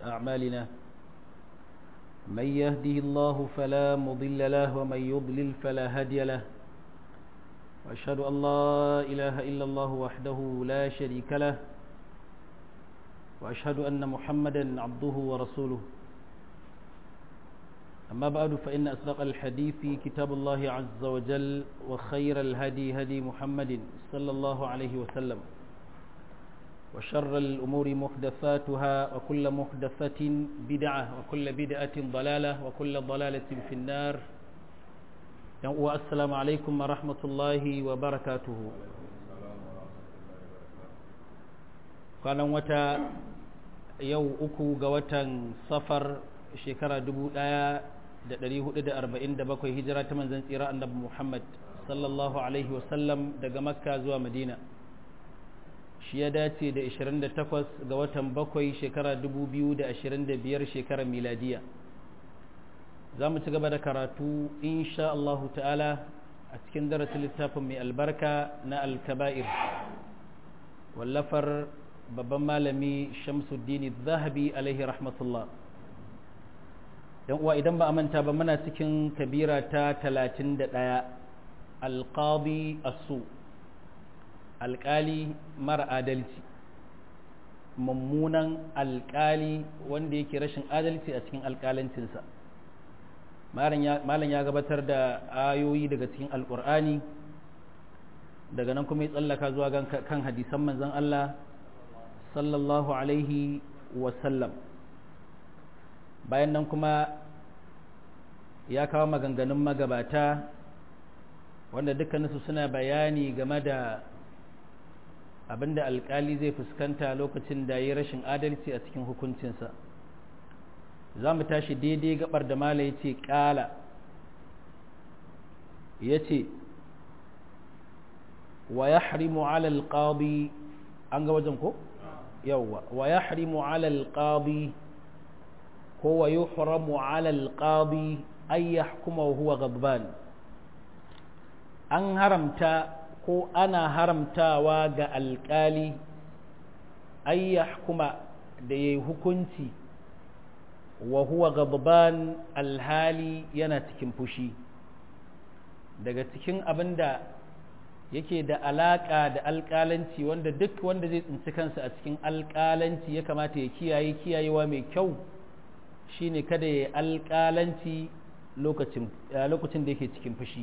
أعمالنا من يهده الله فلا مضل له ومن يضلل فلا هادي له وأشهد أن لا إله إلا الله وحده لا شريك له وأشهد أن محمدا عبده ورسوله أما بعد فإن أصدق الحديث كتاب الله عز وجل وخير الهدي هدي محمد صلى الله عليه وسلم وشر الأمور محدثاتها وكل محدثة بدعة وكل بدعة ضلالة وكل ضلالة في النار والسلام عليكم ورحمة الله وبركاته كان وتا يو أكو قوتا صفر shekara 1447 hijira ta manzan tsira annabi Muhammad sallallahu alaihi wasallam daga makka zuwa madina shi ya dace da 28 ga watan bakwai shekara 2025 shekarar miladiya za mu ci gaba da karatu insha Allah ta'ala a cikin darasin littafin mai albarka na alkaba'ir wallafar babban malami shamsuddin zahabi alaihi rahmatullah yan uwa idan ba a manta ba muna cikin kabira ta talatin da ɗaya alƙadi asu alƙali mara adalci mummunan alƙali wanda yake rashin adalci a cikin alƙalancinsa malam ya gabatar da ayoyi daga cikin alƙur'ani daga nan kuma ya tsallaka zuwa kan hadisan manzon Allah sallallahu alaihi wasallam bayan nan kuma ya kawo maganganun magabata wanda dukkaninsu suna bayani game da abinda alkali zai fuskanta lokacin da ya rashin adalci a cikin hukuncinsa za mu tashi daidai gabar da mala ya ce ƙala ya ce wa ya harimu alal ƙabi an ga wajen ko? yauwa wa ya harimu alal ƙabi ko wa yuhramu ala alqadi ay yahkuma wa huwa ghadban an haramta ko ana haramtawa ga alkali ay yahkuma da yayi hukunci wa huwa ghadban alhali yana cikin fushi daga cikin abinda yake da alaka da alkalanci wanda duk wanda zai tsinci kansa a cikin alkalanci ya kamata ya kiyaye kiyayewa mai kyau shine kada ya alƙalanci lokacin da yake cikin fushi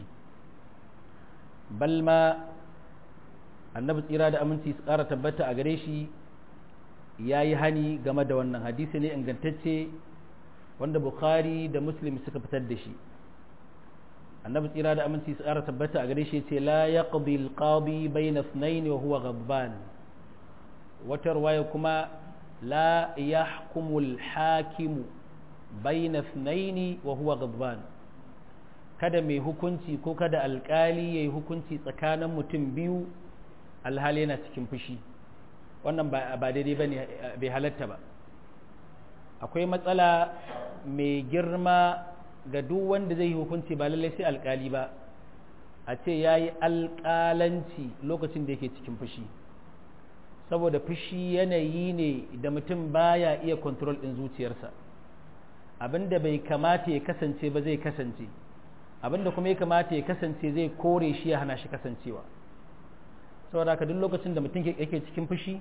balma annabi tsira da aminci su ƙara tabbata a gare shi ya yi hani game da wannan hadisi ne ingantacce wanda bukhari da muslim suka fitar da shi annabi tsira da aminci su ƙara tabbata a gare shi ce la yaqdi alqadi bayna ithnayn wa huwa ghadban wata ruwaya kuma la yahkumu alhakimu baina thnaini wa huwa ghadban kada mai hukunci ko kada alkali yayi hukunci tsakanin mutum biyu alhali yana cikin fushi wannan ba daidai bane bai halatta ba akwai matsala mai girma ga duk wanda zai yi hukunci ba lallai sai alkali ba a ce yayi alkalanci lokacin da yake cikin fushi saboda fushi yanayi ne da mutum baya iya control din zuciyarsa abinda bai kamata ya kasance ba zai kasance abinda kuma ya kamata ya kasance zai kore shi ya hana shi kasancewa saboda haka duk lokacin da mutum yake cikin fushi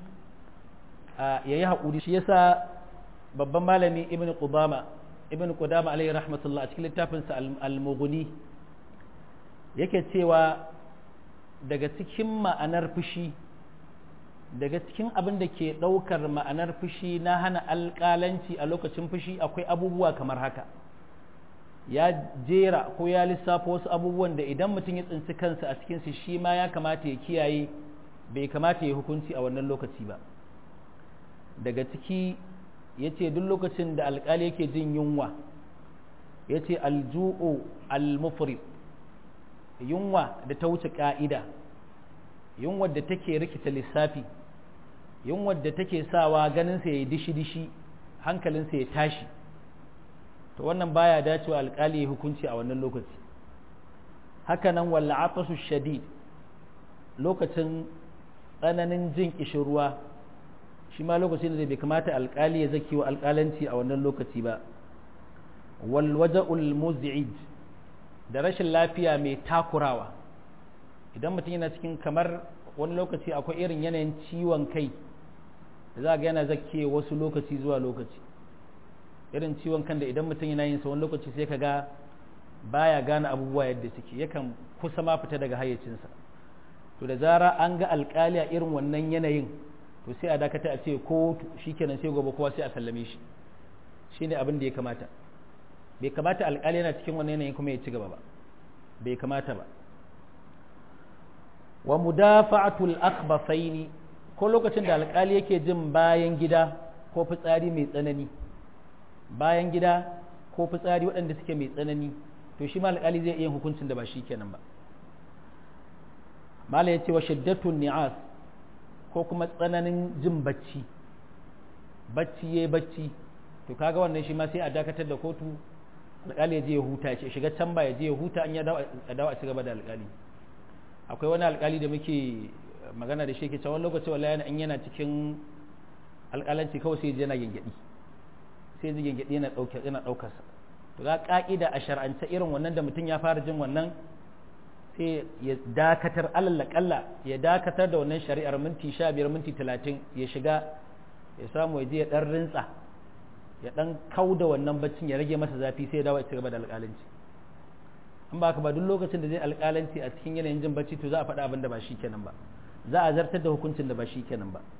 ya yi haƙuri shi yasa babban malami ibn qudama ibn qudama alayhi rahmatullah a cikin littafinsa al-mughni yake cewa daga cikin ma'anar fushi daga cikin abin da ke ɗaukar ma'anar fushi na hana alƙalanci a lokacin fushi akwai abubuwa kamar haka ya jera ko ya lissafa wasu abubuwan da idan mutum ya tsinci kansa a cikinsu shi ma ya kamata ya kiyaye bai kamata ya hukunci a wannan lokaci ba daga ciki ya ce duk lokacin da alƙali yake jin yunwa ya ce alju'u almufrid yunwa da ta wuce ƙa'ida yunwa da take rikita lissafi yunwa da take sawa ganinsa ya yi dishi-dishi hankalinsa ya tashi to wannan baya dacewa alƙali ya hukunci a wannan lokaci hakanan walla atasu shadid lokacin tsananin jin kishirwa shi ma lokacin da bai kamata alƙali ya zaki wa alƙalanci a wannan lokaci ba wal waja'ul muz'id da rashin lafiya mai takurawa idan mutum yana cikin kamar wani lokaci akwai irin yanayin ciwon kai da za ga yana zakke wasu lokaci zuwa lokaci irin ciwon kan da idan mutum yana yin sa wani lokaci sai ka ga baya gane abubuwa yadda suke yakan kusa ma fita daga hayyacinsa to da zara an ga alkali a irin wannan yanayin to sai a dakata a ce ko shikenan sai gobe kowa sai a sallame shi shine abin da ya kamata bai kamata alkali yana cikin wannan yanayin kuma ya ci gaba ba bai kamata ba wa mudafa'atul akhbasaini ko lokacin da alkali yake jin bayan gida ko fitsari mai tsanani bayan gida ko fitsari waɗanda suke mai tsanani to shi ma alkali zai iya hukuncin da ba shi kenan ba mala ya ce wa shiddatun ni'as ko kuma tsananin jin bacci bacci yayi bacci to kaga wannan shi ma sai a dakatar da kotu alkali ya je ya huta ya shiga can ba ya je ya huta an ya dawo a ci gaba da alkali akwai wani alkali da muke magana da shi ke cewa lokaci wallahi in yana cikin alkalanci kawai sai yana gengedi sai ji gengedi yana dauke yana daukar sa to ga ka'ida a shar'ance irin wannan da mutum ya fara jin wannan sai ya dakatar alal kalla ya dakatar da wannan shari'ar minti 15 minti 30 ya shiga ya samu ya je ya dan rintsa ya dan kauda wannan baccin ya rage masa zafi sai ya dawo ya ci gaba da alkalanci in ba ka ba duk lokacin da zai alƙalanci a cikin yanayin jin bacci to za a faɗa abin da ba shi kenan ba za a zartar da hukuncin da ba shi kenan ba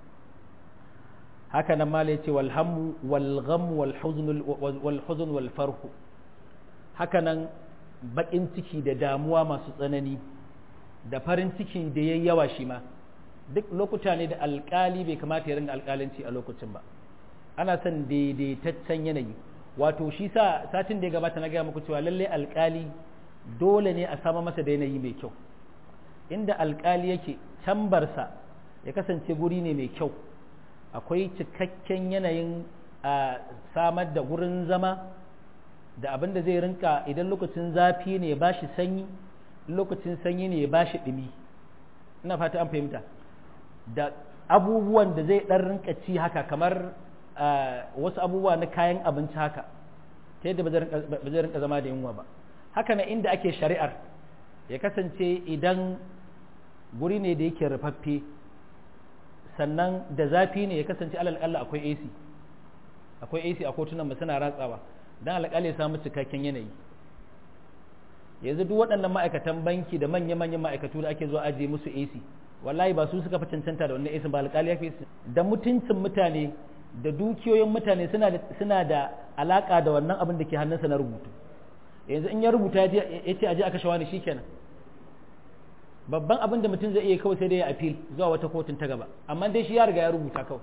haka nan mala yace wal hammu wal gham wal huzn wal huzn wal farhu haka nan bakin ciki da damuwa masu tsanani da farin ciki da yayi yawa shi ma duk lokuta ne da alƙali bai kamata ya ringa alƙalanci a lokacin ba ana son daidaitaccen yanayi wato shi sa satin da ya gabata na gaya muku cewa lalle alƙali dole ne a sama masa da yanayi mai kyau inda alkali yake cambarsa ya kasance guri ne mai kyau akwai cikakken yanayin a samar da gurin zama da abin da zai rinka idan lokacin zafi ne ya bashi sanyi lokacin sanyi ne ya bashi ɗumi ina fata an fahimta da abubuwan da zai ɗan rinka ci haka kamar wasu abubuwa na kayan abinci haka ta yadda ba zai rinka zama da yunwa ba haka na inda ake shari'ar ya kasance idan guri ne da yake rufaffe sannan da zafi ne ya kasance alalƙalla akwai AC akwai AC a kotunan mu suna ratsawa don alƙalla ya samu cikakken yanayi yanzu duk waɗannan ma'aikatan banki da manya-manyan ma'aikatu da ake zuwa ajiye musu AC wallahi ba su suka fi cancanta da wannan AC ba alƙali ya fi da mutuncin mutane da dukiyoyin mutane suna da alaƙa da wannan abin da ke hannunsa na rubutu yanzu in ya rubuta ya ce aje aka shawa ne shikenan babban abin da mutum zai iya kawai sai dai ya appeal zuwa wata kotun ta gaba amma dai shi ya riga ya rubuta kawai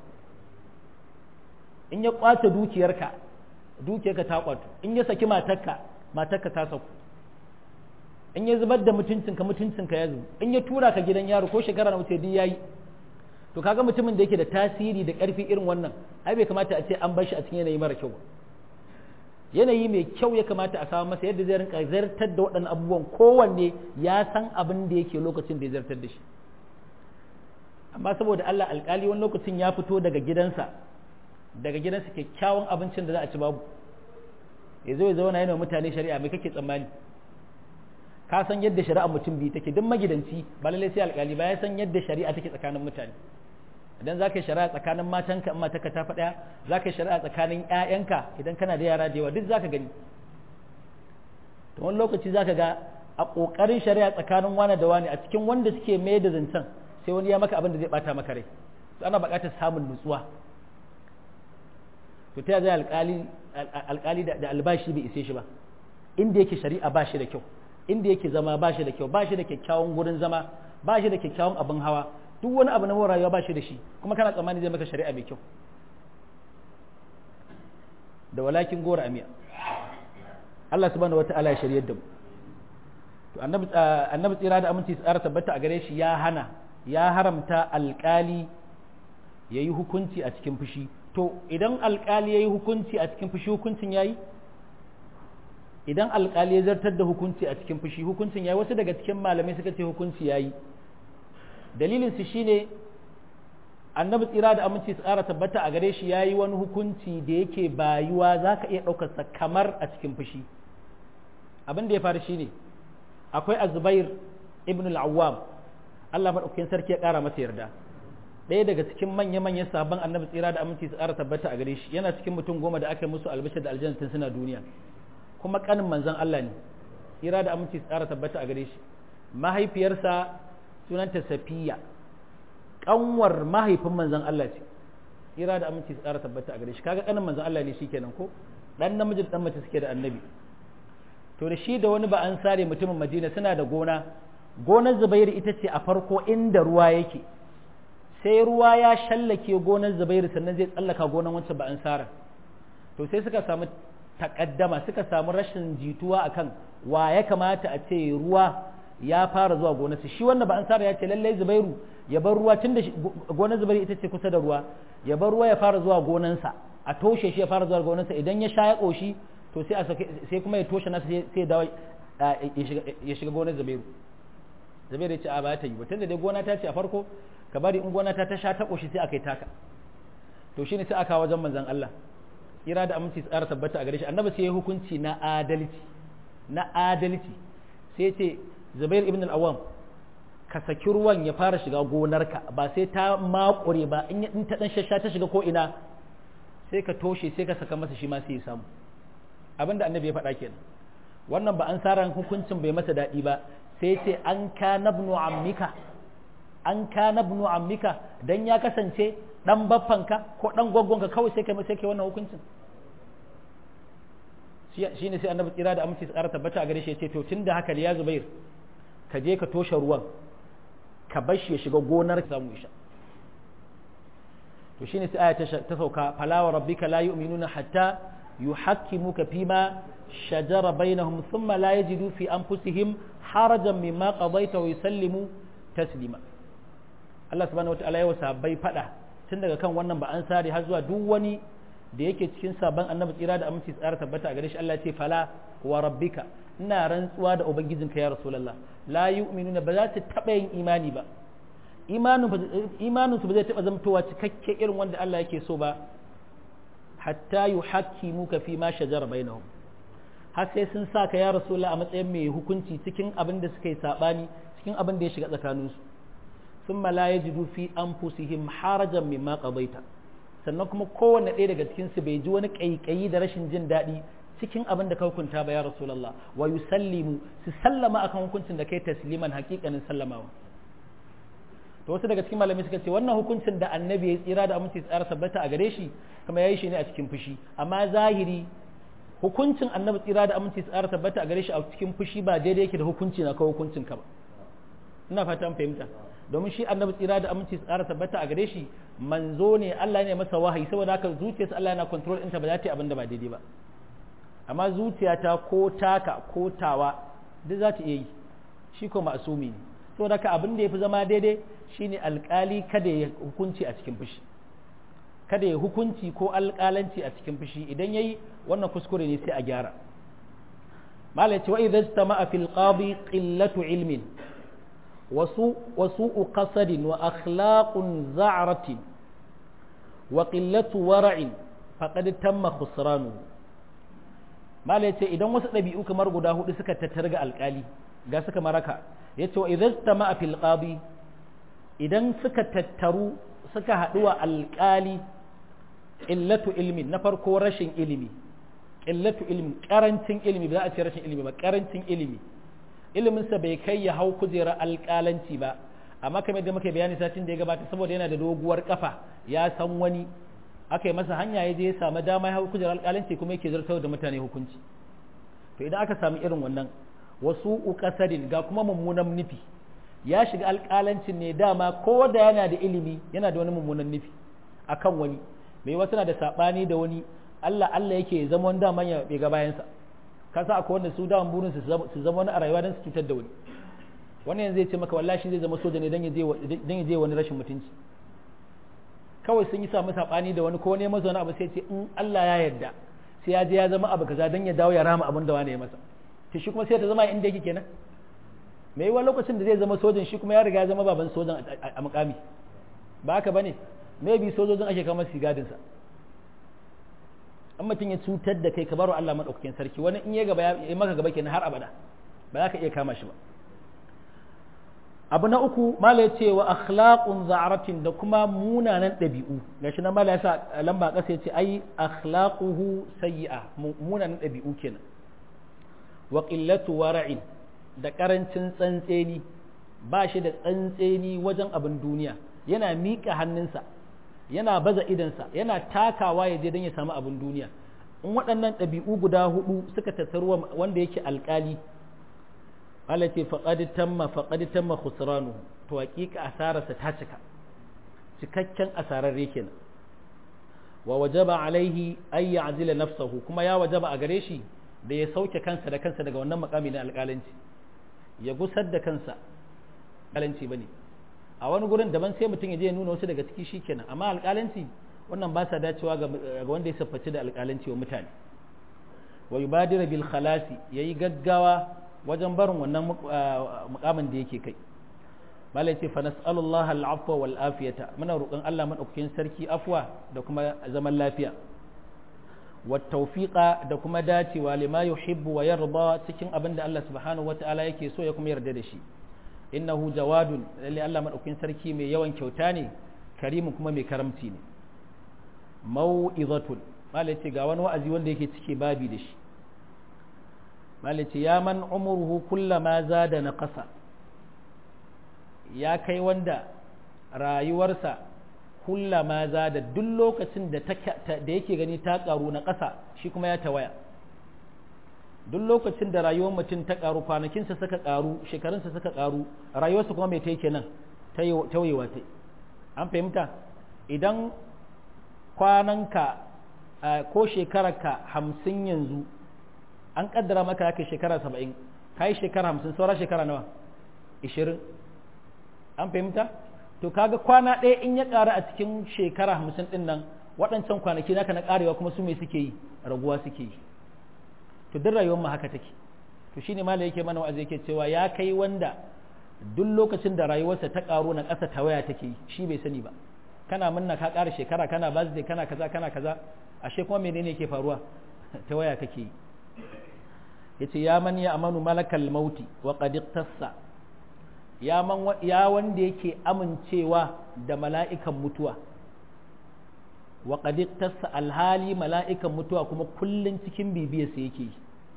in ya kwace dukiyarka dukiyarka ta kwato in ya saki matarka matarka ta saku in ya zubar da mutuncinka mutuncinka ya zubu in ya tura ka gidan yaro ko shekara na wuce duk yayi to kaga mutumin da yake da tasiri da karfi irin wannan ai bai kamata a ce an bar shi a cikin yanayi mara kyau ba yanayi mai kyau ya kamata a samu masa yadda zai rinka zartar da waɗannan abubuwan kowanne ya san abin da yake lokacin da ya zartar da shi amma saboda Allah alkali wani lokacin ya fito daga gidansa daga gidansa kyakkyawan abincin da za a ci babu ya zo ya zauna yana mutane shari'a mai kake tsammani ka san yadda shari'a mutum biyu take duk magidanci ba lallai sai alkali ba ya san yadda shari'a take tsakanin mutane idan za ka yi shari'a tsakanin matanka in matarka ta faɗaya za ka yi shari'a tsakanin ‘ya'yanka idan kana da yara da yawa duk za ka gani to wani lokaci za ka ga a ƙoƙarin shari'a tsakanin wane da wane a cikin wanda suke mai da zancen sai wani ya maka abin da zai ɓata maka rai to ana buƙatar samun nutsuwa to ta zai alƙali da albashi bai ise shi ba inda yake shari'a ba shi da kyau inda yake zama ba shi da kyau ba shi da kyakkyawan gurin zama ba shi da kyakkyawan abin hawa duk wani abu na more rayuwa ba shi da shi kuma kana tsammani zai maka shari'a mai kyau da walakin gora amiya Allah subhanahu wata'ala ya shari'ar da mu to annabi tsira da aminci tsara tabbata a gare shi ya hana ya haramta alkali ya yi hukunci a cikin fushi to idan alkali ya yi hukunci a cikin fushi hukuncin ya yi idan alkali ya zartar da hukunci a cikin fushi hukuncin ya yi wasu daga cikin malamai suka ce hukunci ya yi dalilinsu shine annabi tsira da aminci tsara tabbata a gare shi ya yi wani hukunci da yake bayuwa za ka iya ɗaukarsa kamar a cikin fushi abin da ya faru shine akwai azubair ibn al-awwam Allah maɗaukakin sarki ya ƙara masa yarda ɗaya daga cikin manya-manyan sabon annabi tsira da aminci tsara tabbata a gare shi yana cikin mutum goma da aka yi musu albishir da aljanna tun suna duniya kuma kanin manzon Allah ne tsira da aminci tsara tabbata a gare shi mahaifiyarsa sunanta safiya kanwar mahaifin manzon Allah ce tsira da aminci tsara tabbata a gare shi kaga kanin manzon Allah ne shikenan ko dan namiji dan mace suke da annabi to da shi da wani ba an sare mutumin Madina suna da gona gonar Zubairu ita ce a farko inda ruwa yake sai ruwa ya shallake gonar Zubairu sannan zai tsallaka gonar wancan ba an sara to sai suka samu takaddama suka samu rashin jituwa akan wa ya kamata a ce ruwa ya fara zuwa gonarsa shi wannan ba an sara ya ce lallai Zubairu ya bar ruwa tunda gonar Zubairu ita ce kusa da ruwa ya bar ruwa ya fara zuwa gonansa a toshe shi ya fara zuwa gonarsa idan ya sha ya koshi to sai a sai kuma ya toshe nasa sai ya dawo ya shiga gonar Zubairu Zubairu ya ce a ba ta yi ba tunda dai gona ta ce a farko ka bari in gona ta ta sha ta koshi sai aka yi taka to shine sai aka wajen manzon Allah kira da aminci tsara tabbata a gare shi annabi sai ya hukunci na adalci na adalci sai ce Zubair ibn al-Awwam ka saki ruwan ya fara shiga gonarka ba sai ta makure ba in in ta dan shasha ta shiga ko ina sai ka toshe sai ka saka masa shi ma sai ya samu abinda annabi ya faɗa kenan wannan ba an saran hukuncin bai masa daɗi ba sai ce an ka nabnu ammika an ka nabnu ammika dan ya kasance dan baffanka ko dan gwaggonka kawai sai kai sai kai wannan hukuncin shi ne sai annabi tsira da aminci tsara tabbata a gare shi ya ce to tunda haka ya zubair ka je ka toshe ruwan ka bar shi ya shiga gonar ka samu isha to shine sai aya ta sauka falawa rabbika la yu'minuna hatta yuhakkimuka fima shajara bainahum thumma la yajidu fi anfusihim harajan mimma qadaita wa yusallimu taslima Allah subhanahu wataala ya wasa bai fada tun daga kan wannan ba an sare har zuwa duk wani da yake cikin sabon annabi tsira da aminci tsara tabbata a gare shi Allah ya ce fala wa rabbika ina rantsuwa da ubangijinka ya rasulullah la yu'minuna ba za su taba yin imani ba imanin su ba zai taba zamtowa cikakke irin wanda Allah yake so ba hatta yuhakkimuka fi ma shajara bainahum har sai sun sa ka ya rasulullah a matsayin mai hukunci cikin abin da suka yi sabani cikin abin da ya shiga tsakaninsu ثم لا يجدوا في أنفسهم حرجا مما قضيت sannan kuma kowanne ɗaya daga cikin su bai ji wani ƙaiƙayi da rashin jin daɗi cikin abin da ka hukunta ba ya rasulullah wa yusallimu su sallama akan hukuncin da kai tasliman haƙiƙanin sallamawa to wasu daga cikin malamai suka ce wannan hukuncin da annabi ya tsira da aminci tsara tabbata a gare shi kuma yayi shi ne a cikin fushi amma zahiri hukuncin annabi tsira da aminci tsara tabbata a gare shi a cikin fushi ba daidai yake da hukunci na kawo hukuncin ka ba ina fata an fahimta domin shi annabi tsira da aminci tsara tabbata a gare shi manzo ne Allah ne masa wahayi saboda haka zuciyarsa Allah yana control ɗinta ba za ta yi abin da ba daidai ba amma zuciyata ko taka ko tawa duk za ta iya yi shi ko ma'asumi ne saboda haka abin da ya fi zama daidai shine alkali kada ya hukunci a cikin fushi kada ya hukunci ko alkalanci a cikin fushi idan yayi wannan kuskure ne sai a gyara malai ce wa idza istama'a fil qadi qillatu ilmin وسوء قصد وأخلاق زعرة وقلة ورع فقد تم خسرانه ما ليتي إذا وسط نبيئو كمر قداه لسكة تترقى القالي قا سكة مركة يتي وإذا استمع في القاضي إذا سكة تترو سكة هدوى القالي قلة علم نفر كورشن علمي قلة علم كارنتين علمي بلا أتي رشن علمي ما كارنتين علمي iliminsa bai kai ya hau kujerar alƙalanci ba amma kamar da muka bayani satin da ya gabata saboda yana da doguwar kafa ya san wani aka yi masa hanya ya je ya samu dama ya hau kujerar alƙalanci kuma yake zartar da mutane hukunci to idan aka samu irin wannan wasu ukasadin ga kuma mummunan nufi ya shiga alƙalancin ne dama ko da yana da ilimi yana da wani mummunan nufi akan wani mai wasu na da saɓani da wani Allah Allah yake zama wani daman ya ga bayansa kasa akwai wanda su daman burin su zama wani a rayuwa don su cutar da wani wani yanzu zai ce maka wallahi shi zai zama soja ne don ya je wani rashin mutunci kawai sun yi samu sabani da wani ko ne masa wani abu sai ce in Allah ya yarda sai ya je ya zama abu kaza don ya dawo ya rama abin da wani ya masa to shi kuma sai ta zama inda yake kenan me yiwa lokacin da zai zama sojan shi kuma ya riga ya zama baban sojan a mukami ba haka bane maybe sojojin ake kama su gadinsa an mutum ya cutar da kai ka baro Allah maɗaukakin sarki wani in ya gaba ya maka gaba kenan har abada ba za ka iya kama shi ba abu na uku mala ya ce wa akhlaqun za'aratin da kuma munanan ɗabi'u gashi na mala ya sa lamba ƙasa ya ce ai akhlaquhu sayyi'a munanan ɗabi'u kenan wa qillatu wara'in da karancin tsantseni ba shi da tsantseni wajen abin duniya yana miƙa hannunsa yana baza idansa yana takawa ya je don ya samu abin duniya in waɗannan ɗabi'u guda hudu suka tattaruwa wanda yake alƙali Allah ce faƙadi tamma faƙadi tamma khusranu to haƙiƙa asararsa ta cika cikakken asararre kenan wa wajaba alaihi ay ya'zila nafsahu kuma ya wajaba a gare shi da ya sauke kansa da kansa daga wannan makami na alƙalanci ya gusar da kansa alƙalanci bane a wani gurin daban sai mutum ya je ya nuna wasu daga ciki shikenan amma alƙalanci wannan ba sa dacewa ga wanda ya siffaci da alƙalanci wa mutane wa yubadira bil khalasi yayi gaggawa wajen barin wannan mukamin da yake kai malai ce fa nas'alullaha al'afwa wal afiyata muna roƙon Allah madaukakin sarki afwa da kuma zaman lafiya wa tawfiqa da kuma dacewa lima yuhibbu wa yarda cikin abin da Allah subhanahu wata'ala yake so ya kuma yarda da shi innahu jawadun lalle Allah madaukakin sarki mai yawan kyauta ne karimin kuma mai karamci ne mau'izatun malai ce ga wani wa'azi wanda yake cike babi da shi malice ya man umurhu kullama zada na ƙasa ya kai wanda rayuwarsa kullama zada duk lokacin da yake gani ta ƙaru na ƙasa shi kuma ya tawaya duk lokacin da rayuwar mutum ta ƙaru kwanakinsa suka ƙaru shekarunsa suka ƙaru rayuwarsa kuma mai ta yake nan tawayewa ta an fahimta idan kwananka ko shekararka hamsin yanzu an kaddara maka kai shekara saba'in ka yi shekara hamsin saura shekara nawa ishirin an fahimta to kaga kwana ɗaya in ya ƙara a cikin shekara hamsin ɗin nan waɗancan kwanaki naka na ƙarewa kuma su me suke yi raguwa suke yi to duk rayuwar mu haka take to shine mala yake mana wa'azi yake cewa ya kai wanda duk lokacin da rayuwarsa ta ƙaro na ƙasa ta waya take yi shi bai sani ba kana munna ka ƙara shekara kana birthday kana kaza kana kaza ashe kuma menene yake faruwa ta waya kake yi yace ya man ya amanu malakal mauti wa qad iqtassa ya man ya wanda yake amincewa da mala'ikan mutuwa wa qad iqtassa alhali mala'ikan mutuwa kuma kullun cikin bibiyar sa yake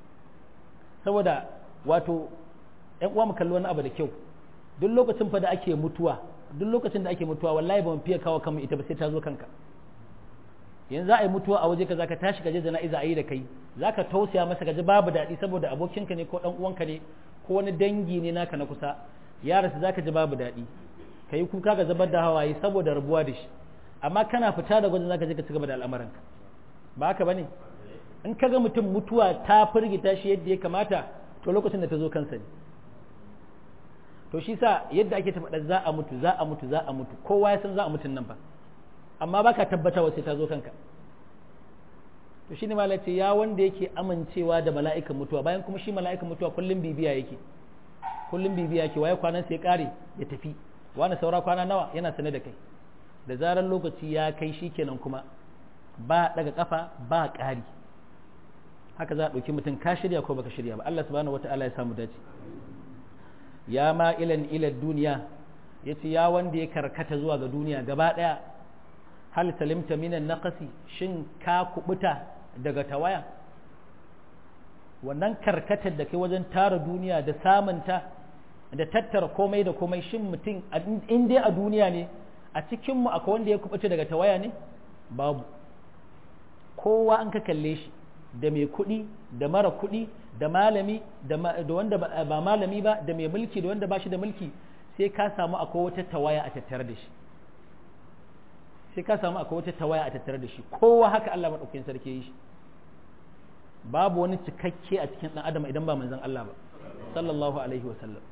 saboda wato ɗan uwa mu kalli wani abu da kyau duk lokacin fa da ake mutuwa duk lokacin da ake mutuwa wallahi ba mu fiye kawo kanmu ita ba sai ta zo kanka yanzu za a yi mutuwa a waje ka zaka tashi ka je jana'iza a yi da kai zaka tausaya masa ka ji babu daɗi saboda abokinka ne ko ɗan uwanka ne ko wani dangi ne naka na kusa ya rasu zaka ji babu daɗi ka yi kuka ka zubar da hawaye saboda rabuwa da shi amma kana fita da gwajin zaka je ka ci gaba da al'amuranka ba haka bane in ka ga mutum mutuwa ta firgita shi yadda ya kamata to lokacin da ta zo kansa ne to shi sa yadda ake ta faɗa za a mutu za a mutu za a mutu kowa ya san za a mutun nan fa amma baka tabbatawa sai ta zo kanka to shine malai ce ya wanda yake amincewa da mala'ikan mutuwa bayan kuma shi mala'ikan mutuwa kullum bibiya yake kullum bibiya yake waye kwanan sai ya kare ya tafi wani saura kwana nawa yana sane da kai da zarar lokaci ya kai shi kenan kuma ba daga kafa ba ƙari haka za a ɗauki mutum ka shirya ko baka shirya ba Allah subhanahu wata'ala ya samu dace ya ma ilan ila duniya yace ya wanda ya karkata zuwa ga duniya gaba ɗaya hal salimta minan naqasi shin ka kubuta daga tawaya wannan karkatar da kai wajen tara duniya da samunta da tattara komai da komai shin mutum in dai a duniya ne a cikinmu akwai wanda ya kubuta daga tawaya ne babu kowa an ka kalle shi da mai kuɗi da mara kuɗi da malami da wanda ba malami ba da mai mulki da wanda ba shi da mulki sai ka samu akwai wata tawaya a tattare da shi sai ka samu akwai wata tawaya a tattare da shi kowa haka Allah maɗaukakin sarki yi shi babu wani cikakke a cikin ɗan adam idan ba manzon Allah ba sallallahu alaihi wa sallam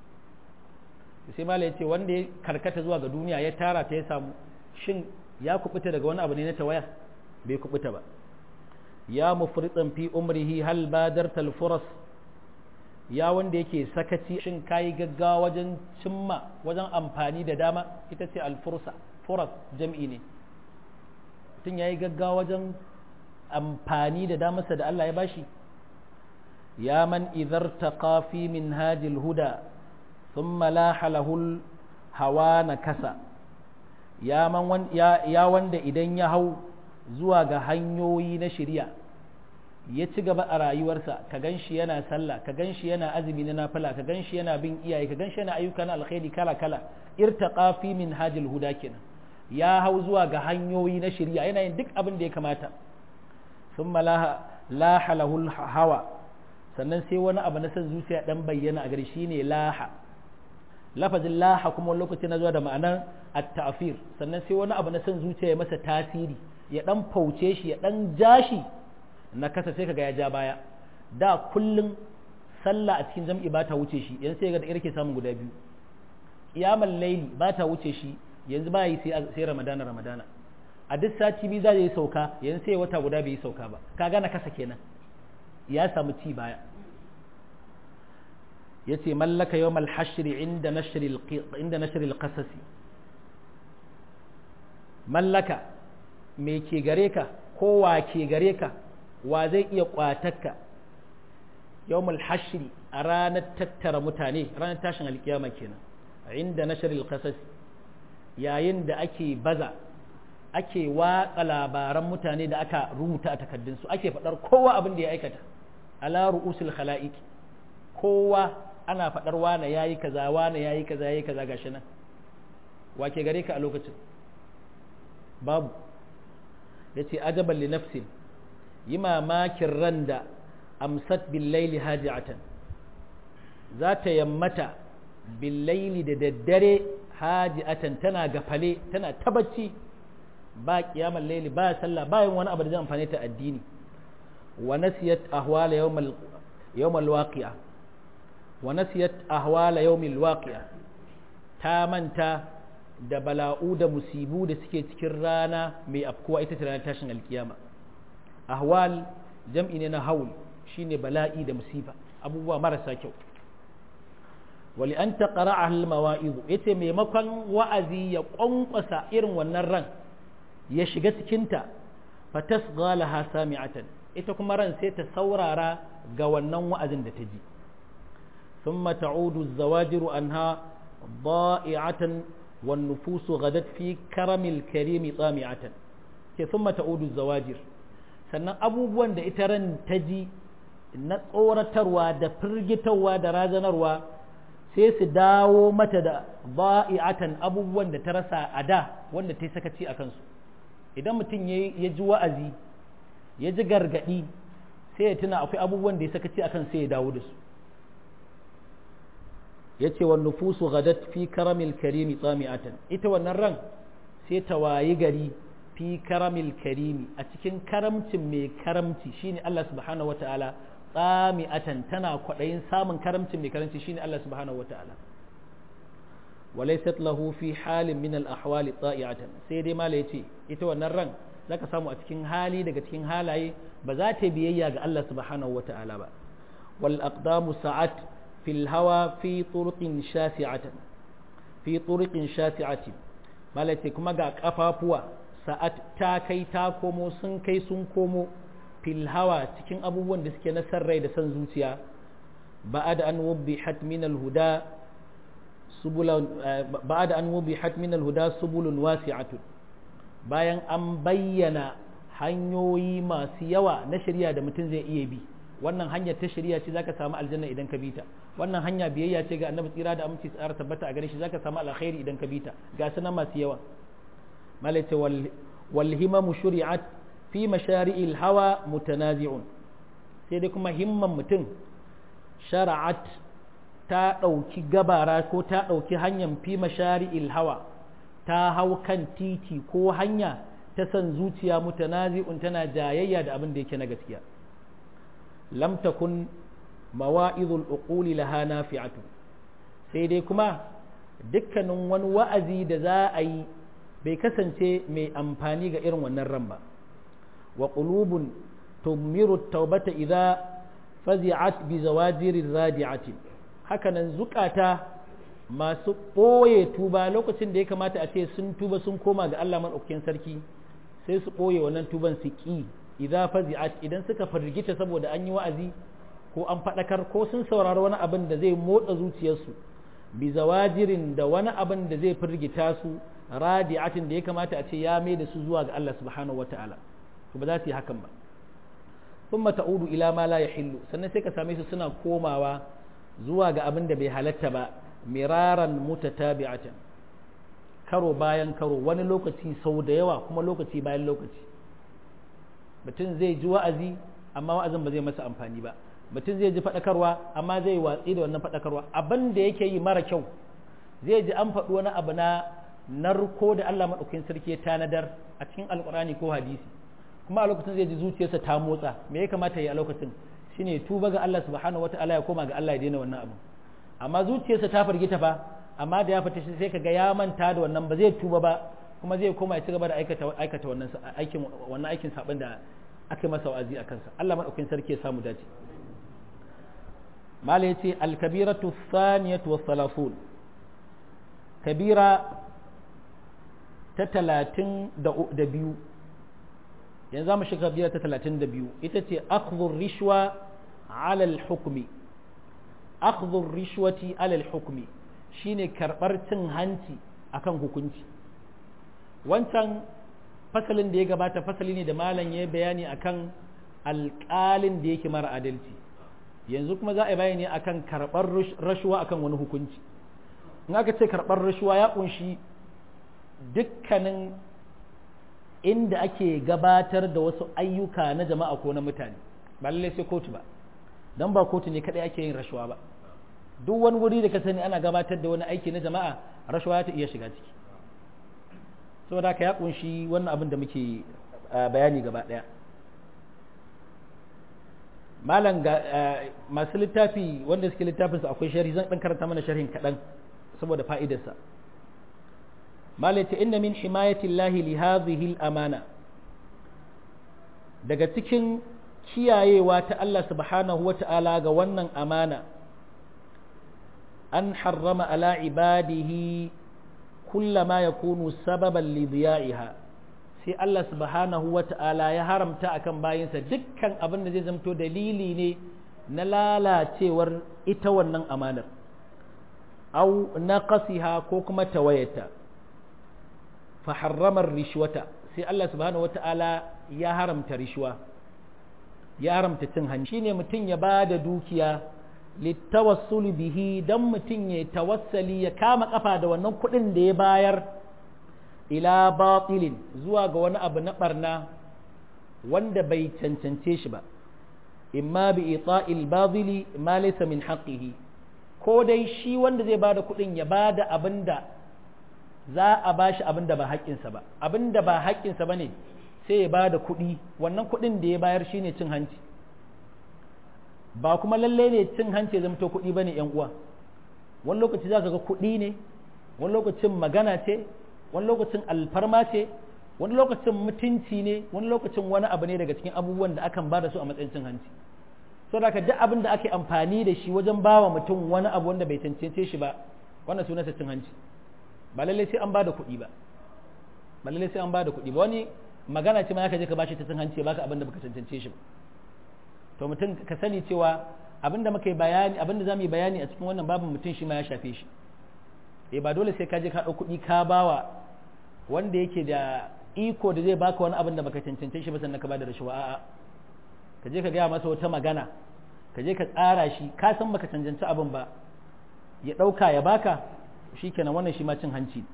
sai mala ya ce wanda ya karkata zuwa ga duniya ya tara ta ya samu shin ya kubuta daga wani abu ne na tawaya bai kubuta ba ya mufritan fi umrihi hal badarta al-furas ya wanda yake sakaci shin kayi gaggawa wajen cimma wajen amfani da dama ita ce alfursa furas jam'i ne mutum ya yi gaggawa wajen amfani da damarsa da Allah ya bashi ya man idhar taqa fi min hajil huda thumma laha lahul hawa na kasa ya man ya wanda idan ya hau zuwa ga hanyoyi na shirya ya ci gaba a rayuwarsa ka gan shi yana sallah ka gan shi yana azumi na nafila ka gan shi yana bin iyaye ka gan shi yana ayyuka na alkhairi kala kala irtaqa fi min hajil huda kenan ya hau zuwa ga hanyoyi na shirya yana yin duk abin da ya kamata thumma laha laha lahul hawa sannan sai wani abu na san zuciya dan bayyana a gari shine laha lafazin laha kuma lokaci na zuwa da ma'anar at-ta'fir sannan sai wani abu na san zuciya ya masa tasiri ya dan fauce shi ya dan jashi na kasa sai kaga ya ja baya da kullun sallah a cikin jam'i ba ta wuce shi yanzu sai ga da irke samun guda biyu qiyamul layli ba ta wuce shi yanzu ba yi sai sai ramadana ramadana a duk sati biyu za yi sauka yanzu sai wata guda bai yi sauka ba kaga na kasa kenan ya samu ci baya yace mallaka yawmal hashr inda nashr inda nashr al-qasas mallaka me ke gare ka ko wa ke gare ka wa zai iya kwatarka yawmal hashri a ranar tattara mutane ranar tashin alkiyama kenan inda nashril qasas yayin da ake baza ake watsa labaran mutane da aka rubuta a takaddunsu ake faɗar kowa abin da ya aikata ala ru'usul khala'iq kowa ana faɗar wane yayi kaza wane yayi kaza yayi kaza gashi nan wa ke gare ka a lokacin babu yace ajaban li nafsin yi mamakin ran da amsat billaili haji'atan za ta yammata billaili da daddare haji'atan tana gafale tana tabacci ba kiyamar laili ba sallah ba yin wani abu da zai amfani ta addini wa nasiyat ahwala yawmal yawmal waqi'a wa nasiyat ahwala yawmil waqi'a ta manta da bala'u da musibu da suke cikin rana mai afkuwa ita ce ranar tashin alkiyama ahwal jam'i ne na haul shine bala'i da musiba abubuwa marasa kyau wali an taqra al mawa'iz yace maimakon wa'azi ya kwankwasa irin wannan ran ya shiga cikin ta fatasgha laha sami'atan ita kuma ran sai ta saurara ga wannan wa'azin da ta ji thumma ta'udu az-zawajiru anha da'i'atan wan nufusu ghadat fi karamil karimi tsami'atan ke thumma ta'udu az-zawajir sannan abubuwan da ita ran ta ji na tsoratarwa da firgitarwa da razanarwa sai su dawo mata da ba'i'atan abubuwan da ta rasa a da wanda ta yi sakaci a kansu idan mutum ya ji wa'azi ya ji gargaɗi sai ya tuna akwai abubuwan da ya sakaci a kan sai ya dawo da su ya ce wa nufusu gadat fi karamil karimi tsami'atan ita wannan ran sai ta wayi gari fi karamil karimi a cikin karamcin mai karamci shine Allah subhanahu wata'ala tsami'atan tana kwaɗayin samun karamcin mai karamci shine Allah subhanahu wata'ala walaysat lahu fi halin min al ahwali ta'iatan sai dai mala yace ita wannan ran zaka samu a cikin hali daga cikin halaye ba za ta biyayya ga Allah subhanahu wata'ala ba wal aqdamu sa'at fil hawa fi turqin shasi'atan fi turqin shasi'atin mala yace kuma ga kafafuwa sa'at ta kai ta komo sun kai sun komo fil hawa cikin abubuwan da suke na rai da san zuciya ba'ad an wubbihat min al-huda subulan ba'ad an wubbihat min al-huda subulun wasi'atun bayan an bayyana hanyoyi masu yawa na shari'a da mutum zai iya bi wannan hanyar ta shari'a ce zaka samu aljanna idan ka bita wannan hanya biyayya ce ga annabi tsira da aminci tsara tabbata a gare shi zaka samu alkhairi idan ka bita ga sunan masu yawa malaita wal himamu shuri'at fi mashari'il hawa mutanazi'un sai dai kuma himman mutum shara'at ta ɗauki gabara ko ta ɗauki hanyar fi mashari'il hawa ta hau kan titi ko hanya ta san zuciya mutanazi'un tana jayayya da abin da yake na gaskiya lam takun mawa'izul uquli laha nafi'atu sai dai kuma dukkanin wani wa'azi da za a yi bai kasance mai amfani ga irin wannan ran ba wa qulubun tumiru taubata idza fazi'at bi zawajirir radi'ati hakanan zukata masu ɓoye tuba lokacin da ya kamata a ce sun tuba sun koma ga Allah maɗaukakin sarki sai su ɓoye wannan tuban su ƙi idza fazi'at idan suka firgita saboda an yi wa'azi ko an faɗakar ko sun saurari wani abin da zai motsa zuciyarsu bi zawajirin da wani abin da zai firgita su radi'atin da ya kamata a ce ya mai da su zuwa ga Allah subhanahu wata'ala to ba za su yi hakan ba thumma ta'udu ila ma la yahillu sannan sai ka same su suna komawa zuwa ga abin da bai halatta ba miraran mutatabi'atan karo bayan karo wani lokaci sau da yawa kuma lokaci bayan lokaci mutum zai ji wa'azi amma wa'azin ba zai masa amfani ba mutum zai ji faɗakarwa amma zai watsi da wannan faɗakarwa abin da yake yi mara kyau zai ji an faɗi wani abu na narko da Allah maɗaukakin sarki ya tanadar a cikin alƙur'ani ko hadisi kuma a lokacin zai ji zuciyarsa ta motsa me ya kamata ya yi a lokacin shine tuba ga Allah subhanahu wataala ya koma ga Allah ya daina wannan abu amma zuciyarsa ta firgita fa amma da ya fita shi sai kaga ya manta da wannan ba zai tuba ba kuma zai koma ya ci gaba da aikata aikata wannan aikin wannan aikin sabon da aka masa wa'azi a kansa Allah madaukakin sarki ya samu dace mala yace al-kabiratu thaniyatu wa salafun kabira ta talatin da biyu yanzu za mu shiga kabira ta talatin da biyu ita ce akhdhur rishwa ala al-hukmi akhdhur rishwati ala al-hukmi shine karbar cin hanci akan hukunci wancan fasalin da ya gabata fasali ne da malam ya bayani akan alƙalin da yake mara adalci yanzu kuma za a bayani akan karɓar rashuwa akan wani hukunci in aka ce karɓar rashuwa ya ƙunshi dukkanin inda ake gabatar da wasu ayyuka na jama'a ko na mutane ba lallai sai kotu ba don ba kotu ne kaɗai ake yin rashuwa ba duk wani wuri da ka sani ana gabatar da wani aiki na jama'a rashuwa ta iya shiga ciki saboda haka ya kunshi wannan abin da muke bayani gaba daya malam ga masu littafi wanda suke littafinsa akwai sharhi zan dan karanta mana sharhin kaɗan saboda fa'idarsa malam ce inna min himayati llahi li hadhihi amana daga cikin kiyayewa ta Allah subhanahu wata'ala ga wannan amana an harrama ala ibadihi kullama ya kunu sababan lidiya'iha sai Allah subhanahu wa ta'ala ya haramta akan bayinsa dukkan abin da zai zamto dalili ne na lalacewar ita wannan amanar au naqasiha ko kuma tawayata fa harramar rishwata sai Allah subhanahu wa ta'ala ya haramta rishwa ya haramta cin hanci shine mutum ya bada dukiya littawassul bihi dan mutum ya tawassali ya kama kafa da wannan kuɗin da ya bayar ila batilin zuwa ga wani abu na barna wanda bai cancance shi ba imma bi ita'il badili ma laysa min haqqihi ko dai shi wanda zai bada kuɗin ya bada abinda za a bashi abinda ba haƙƙinsa ba abinda ba haƙƙinsa bane sai ya bada kuɗi wannan kuɗin da ya bayar shine cin hanci ba kuma lalle ne cin hanci ya zamto kuɗi ba ne uwa wani lokaci za ka ga kuɗi ne wani lokacin magana ce wani lokacin alfarma ce wani lokacin mutunci ne wani lokacin wani abu ne daga cikin abubuwan da akan ba da su a matsayin cin hanci so da duk abin da ake amfani da shi wajen ba wa mutum wani abu wanda bai cancance shi ba wannan sunansa cin hanci ba lalle sai an ba da kuɗi ba ba lalle sai an ba da kuɗi ba wani magana ce ma ka je ka bashi ta cin hanci ya baka abin da baka cancance shi ba to mutum ka sani cewa abinda muka yi bayani abinda zamu yi bayani a cikin wannan babin mutum shi ma ya shafe shi eh ba dole sai ka je ka ɗau kuɗi ka bawa wanda yake da iko da zai baka wani abin da baka cancance shi ba sannan ka bada rashawa a'a ka je ka gaya masa wata magana ka je ka tsara shi ka san baka cancanci abin ba ya ɗauka ya baka shikenan wannan shi ma cin hanci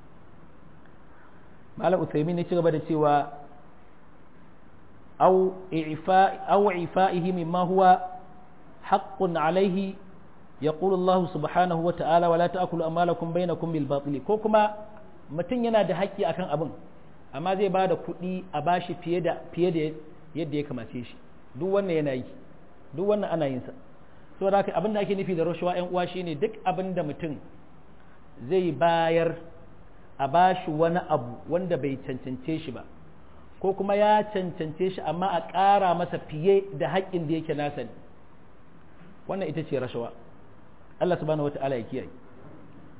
malam usaimin ne ci gaba da cewa أو إعفاء أو إعفائه مما هو حق عليه يقول الله سبحانه وتعالى ولا تأكلوا أموالكم بينكم بالباطل كوكما mutum yana da haƙƙi akan abin amma zai ba da kuɗi a bashi fiye da fiye da yadda ya kamace shi duk wannan yana yi duk wannan ana yin sa so da abin da ake nufi da rashawa ƴan uwa shine duk abin da mutum zai bayar a bashi wani abu wanda bai cancance shi ba ko kuma ya cancance shi amma a ƙara masa fiye da haƙƙin da yake nasa ne wannan ita ce rashawa Allah subhanahu wata'ala ya kiyaye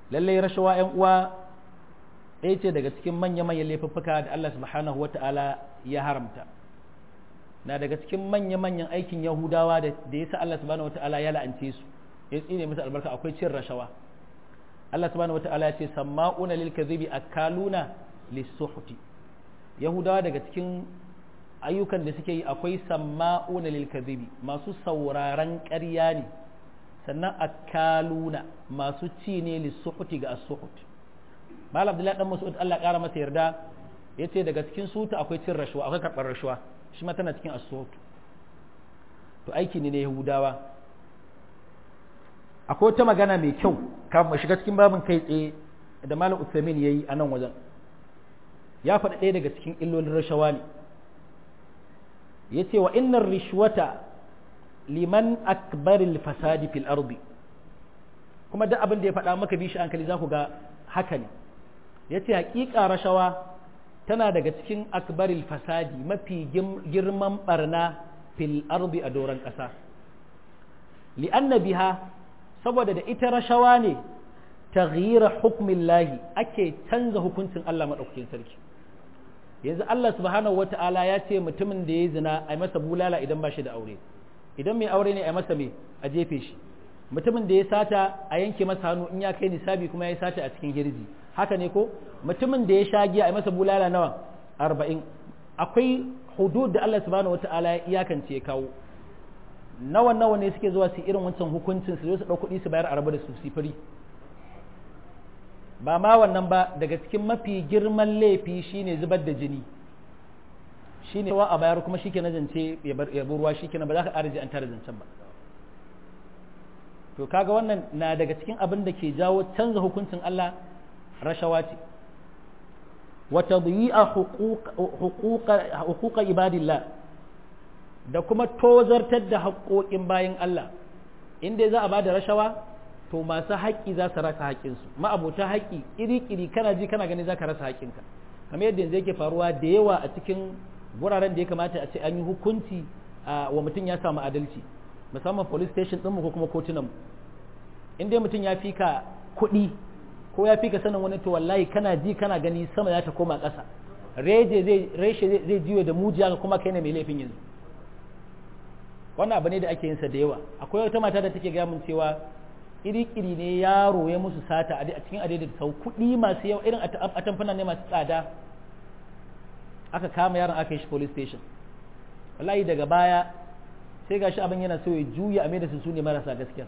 lallai rashawa ‘yan uwa ɗaya ce daga cikin manya-manyan laifuffuka da Allah subhanahu wata'ala ya haramta na daga cikin manya-manyan aikin yahudawa da ya sa Allah subhanahu wata'ala ya la'ance su ya tsine musu albarka akwai cin rashawa Allah subhanahu wata'ala ya ce samma'una lil kadhibi akaluna lisuhti yahudawa daga cikin ayyukan da suke yi akwai samma'una lil kadhibi masu sauraron ƙarya ne sannan akaluna masu ci ne lisuhti ga as-suhut malam abdullahi dan mas'ud Allah ƙara masa yarda yace daga cikin suta akwai cin rashawa akwai karɓar rashawa shi ma tana cikin as-suhut to aiki ne na yahudawa akwai wata magana mai kyau kafin mu shiga cikin babin kai tsaye da malam Uthamin yayi a nan wajen ya faɗi ɗaya daga cikin illolin rashawa ne ya ce wa innar rishwata liman akbaril fasadi fil ardi kuma duk abin da ya faɗa maka bishi hankali za ku ga haka ne ya ce haƙiƙa rashawa tana daga cikin akbaril fasadi mafi girman barna fil ardi a doron ƙasa li'anna biha saboda da ita rashawa ne taghyira hukmin lahi ake canza hukuncin Allah maɗaukakin sarki yanzu Allah subhanahu wata'ala ya ce mutumin da ya zina a masa bulala idan ba shi da aure idan mai aure ne a masa mai a jefe shi mutumin da ya sata a yanke masa hannu in ya kai nisabi kuma ya sata a cikin hirji haka ne ko mutumin da ya sha giya a masa bulala nawa arba'in akwai hudud da Allah subhanahu wata'ala ya iyakance ya kawo nawa nawa ne suke zuwa su irin wancan hukuncin su zo su ɗau kuɗi su bayar a rabu da su sifiri ba ma wannan ba daga cikin mafi girman laifi shine zubar da jini shine wa a bayar kuma shi ke na zance ya bar ruwa shi ke ba za ka ƙara an tara zancen ba to kaga wannan na daga cikin abin da ke jawo canza hukuncin Allah rashawa ce wa tadyi'a huquqa ibadillah da kuma tozartar da haƙoƙin bayan Allah inda za a bada rashawa to masu haƙƙi za su rasa haƙƙinsu ma'abota haƙƙi iri-iri kana ji kana gani za ka rasa haƙƙinka kamar yadda yanzu yake faruwa da yawa a cikin wuraren da ya kamata a ce an yi hukunci wa mutum ya samu adalci musamman police station ɗinmu ko kuma kotunanmu in dai mutum ya fi ka kuɗi ko ya fi ka sanin wani to wallahi kana ji kana gani sama za ta koma ƙasa reje zai reshe zai jiyo da mujiya kuma kai ne mai laifin yanzu wannan abu ne da ake yin sa da yawa akwai wata mata da take gaya min cewa iri-iri ne yaro ya musu sata a cikin adai sau kuɗi masu yawa irin a tamfana ne masu tsada aka kama yaron aka yi shi police station wallahi daga baya sai gashi abin yana so ya juya a da su su ne marasa gaskiya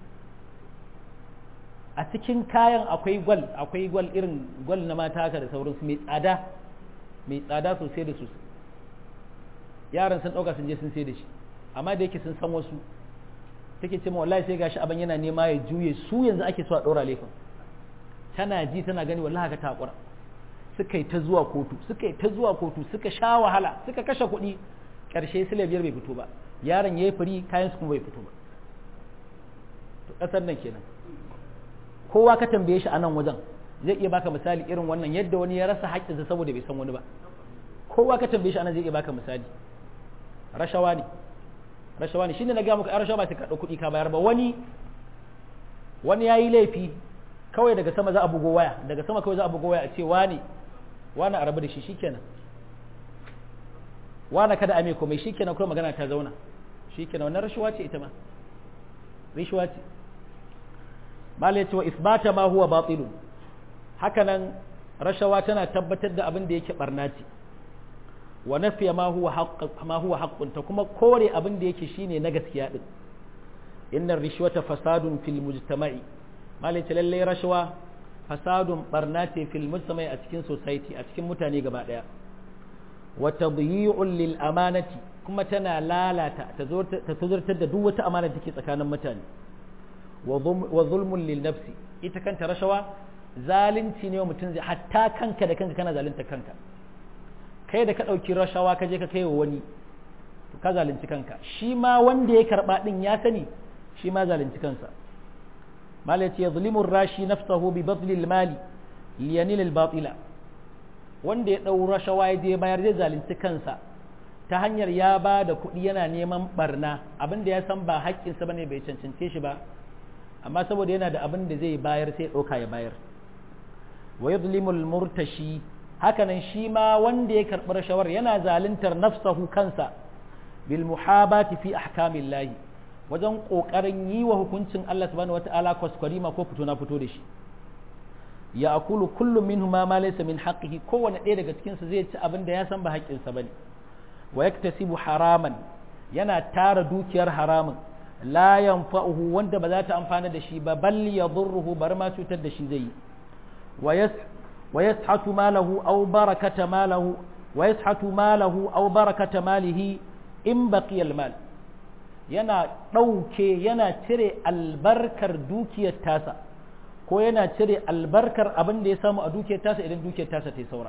a cikin kayan akwai gwal akwai gwal irin gwal na mata haka da sauransu mai tsada mai tsada sosai da sosai yaran sun ɗauka sun je sun sai da shi amma da yake sun san wasu take ce wallahi sai gashi abin yana nema ya juye su yanzu ake so a ɗora laifin tana ji tana gani wallahi haka takura suka yi ta zuwa kotu suka yi ta zuwa kotu suka sha wahala suka kashe kuɗi ƙarshe sile biyar bai fito ba yaron ya yi fari kayan su kuma bai fito ba to ƙasar nan kenan kowa ka tambaye shi a nan wajen zai iya baka misali irin wannan yadda wani ya rasa haƙƙinsa saboda bai san wani ba kowa ka tambaye shi a nan zai iya baka misali rashawa ne rashawa ne shine na gaya muku a rashawa ba ta karɓi kuɗi ka bayar ba wani wani ya yi laifi kawai daga sama za a bugo waya daga sama kawai za a bugo waya a ce wani wani a rabu da shi shikenan wani kada a mai komai shikenan kuma magana ta zauna shikenan wannan rashawa ce ita ma rashawa ce mala ya ce wa isbata ma huwa batilu hakanan rashawa tana tabbatar da abin da yake barna ce wa nafiya ma huwa haqq ma huwa haqqun ta kuma kore abin da yake shine na gaskiya din innar rishwata fasadun fil mujtama'i malai ce lalle rashawa fasadun barna ce fil mujtama'i a cikin society a cikin mutane gaba daya wa tadyi'un lil amanati kuma tana lalata ta tuzurtar da duk wata amana da take tsakanin mutane wa zulmun lil nafsi ita kanta rashawa zalunci ne wa mutum zai hatta kanka da kanka kana zalunta kanka kai da ka ɗauki rashawa ka je ka kai wa wani to ka zalunci kanka shi ma wanda ya karɓa ɗin ya sani shi ma zalunci kansa malai ce zulimun rashi nafsahu bi badlil mali liyanil al batila wanda ya ɗau rashawa ya je bayar zai zalunci kansa ta hanyar ya ba da kuɗi yana neman barna abin da ya san ba haƙƙinsa bane bai cancance shi ba amma saboda yana da abin da zai bayar sai ɗauka ya bayar wa yadlimul murtashi hakanan shi ma wanda ya karɓi rashawar yana zaluntar nafsahu kansa bil muhabati fi ahkamillahi wajen ƙoƙarin yi wa hukuncin Allah subhanahu wata'ala kwaskwarima ko fito na fito da shi ya akulu kullum minhu ma ma laysa min haqqihi kowanne ɗaya daga cikin su zai ci abin da ya san ba haƙƙinsa bane wa yaktasibu haraman yana tara dukiyar haramun la yanfa'uhu wanda ba za ta amfana da shi ba bal yadurruhu bar ma cutar da shi zai yi wa yas wa yashatu malahu aw barakata malahu wa yashatu malahu aw barakata malihi in baqiya al mal yana ɗauke yana cire albarkar dukiyar tasa ko yana cire albarkar abin da ya samu a dukiyar tasa idan dukiyar tasa ta yi saura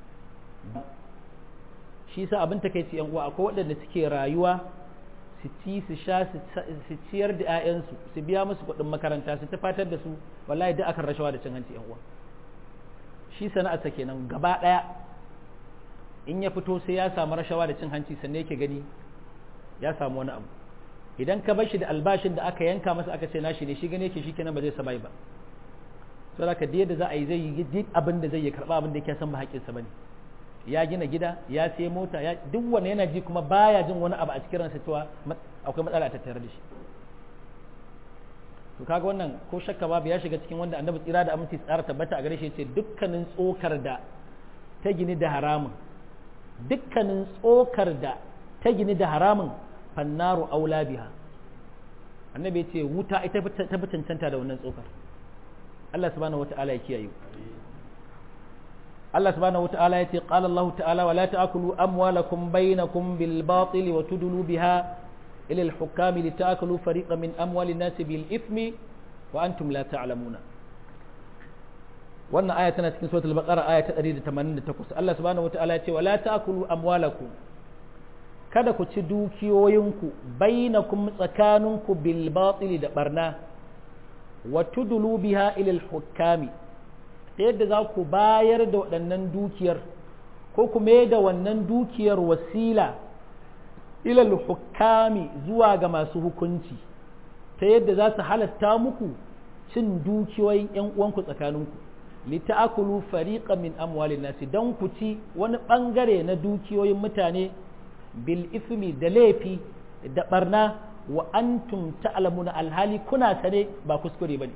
shi sa abin ta kai ci uwa akwai waɗanda suke rayuwa su ci su sha su ciyar da 'ya'yansu su biya musu kuɗin makaranta su tafatar da su wallahi duk akan rashawa da cin hanci uwa shi sana'arsa kenan gaba ɗaya in ya fito sai ya samu rashawa da cin hanci sannan yake gani ya samu wani abu idan ka bashi da albashin da aka yanka masa aka ce nashi ne shi gane yake shi kenan ba zai sabai ba so da ka da za a yi zai yi duk abin da zai yi karba abin da yake san ba haƙƙinsa bane ya gina gida ya sai mota ya duk wanda yana ji kuma baya jin wani abu a cikin ransa cewa akwai matsala a tattare da shi to kaga wannan ko shakka babu ya shiga cikin wanda annabi tsira da aminci tsara tabbata a gare shi yace dukkanin tsokar da ta gini da haramun dukkanin tsokar da ta gini da haramun fannaru aula biha annabi ce wuta ita ta fi cancanta da wannan tsokar Allah subhanahu wata'ala ya kiyaye Allah subhanahu wata'ala ya ce qala Allah ta'ala wa la ta'kulu amwalakum bainakum bil batil wa tudlu biha ila al hukam li ta'kulu fariqan min amwali an-nas bil ithmi wa antum la ta'lamuna wannan aya tana cikin suratul baqara aya ta 188 Allah subhanahu wata'ala ya ce wa la ta'kulu amwalakum kada ku ci dukiyoyinku bainakum tsakaninku bil batili da barna wa tudulu biha ilal hukami ta yadda za ku bayar da waɗannan dukiyar ko ku mai da wannan dukiyar wasila ilal hukami zuwa ga masu hukunci ta yadda za su halatta muku cin dukiyoyin ‘yan uwanku tsakaninku lita'akulu fariqan min amwalin nasi don ku ci wani ɓangare na dukiyoyin mutane bil ismi da laifi da barna wa antum ta'lamuna alhali kuna sane ba kuskure bane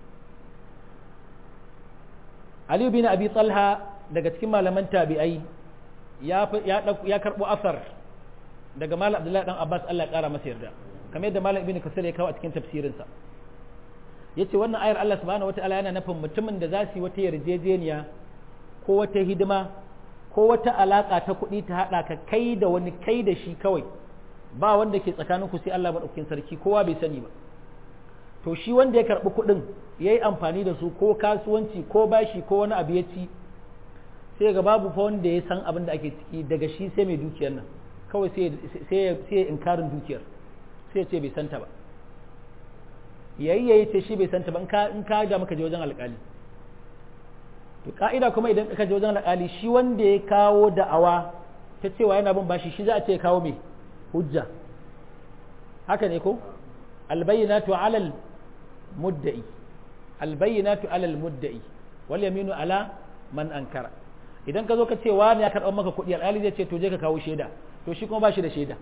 Ali bin Abi Talha daga cikin malaman tabi'ai ya ya ya karbo asar daga Malam Abdullahi dan Abbas Allah ya kara masa yarda kamar yadda Malam Ibn Kasir ya kawo a cikin tafsirin sa yace wannan ayar Allah subhanahu wataala yana nufin mutumin da za su yi wata yarjejeniya ko wata hidima ko wata alaƙa ta kuɗi ta haɗa ka kai da wani kai da shi kawai ba wanda ke tsakaninku sai Allah maɗaukin sarki kowa bai sani ba to shi wanda ya karɓi kuɗin ya yi amfani da su ko kasuwanci ko bashi ko wani abu ya ci sai ga babu fa wanda ya san abin da ake ciki daga shi sai mai dukiyar nan kawai sai ya inkarin dukiyar sai ya ce bai santa ba yayi yayi ce shi bai santa ba in ka da maka je wajen alƙali to ka'ida kuma idan ka je wajen alƙali shi wanda ya kawo da'awa ta cewa yana bin bashi shi za a ce kawo mai hujja haka ne ko albayyinatu alal mudda'i albayyinatu alal mudda'i wal yaminu ala man ankara idan ka zo ka ce wani ya karɓar maka kuɗi alƙali zai ce to je ka kawo shaida to shi kuma ba shi da shaida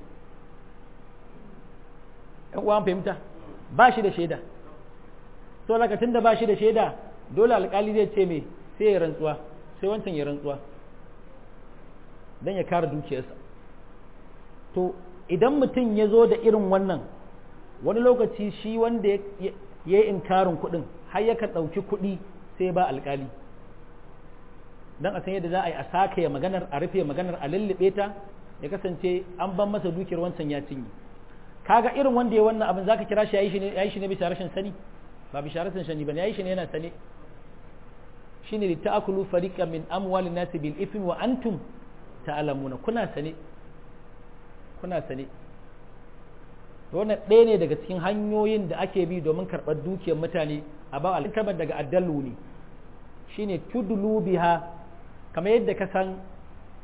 ɗan uwan fahimta ba shi da shaida to lokacin da ba shi da shaida dole alƙali zai ce me sai ya rantsuwa sai wancan ya rantsuwa don ya kare dukiyarsa to idan mutum ya zo da irin wannan wani lokaci shi wanda ya yi inkarin kuɗin har ya ɗauki kuɗi sai ba alƙali don a san yadda za a yi a saka ya maganar a rufe maganar a lullube ta ya kasance an ban masa dukiyar wancan ya cinye kaga irin wanda ya wannan abin zaka kira shi ya yi shi ne bisa rashin sani ba bisa rashin sani ba ya yi shi ne yana sane shine li ta'kulu fariqan min amwalin nas bil ithmi wa antum ta'lamuna kuna sane kuna sane wannan ɗaya ne daga cikin hanyoyin da ake bi domin karɓar dukiyar mutane a ba alkabar daga addallu ne shine tudlu biha kamar yadda ka san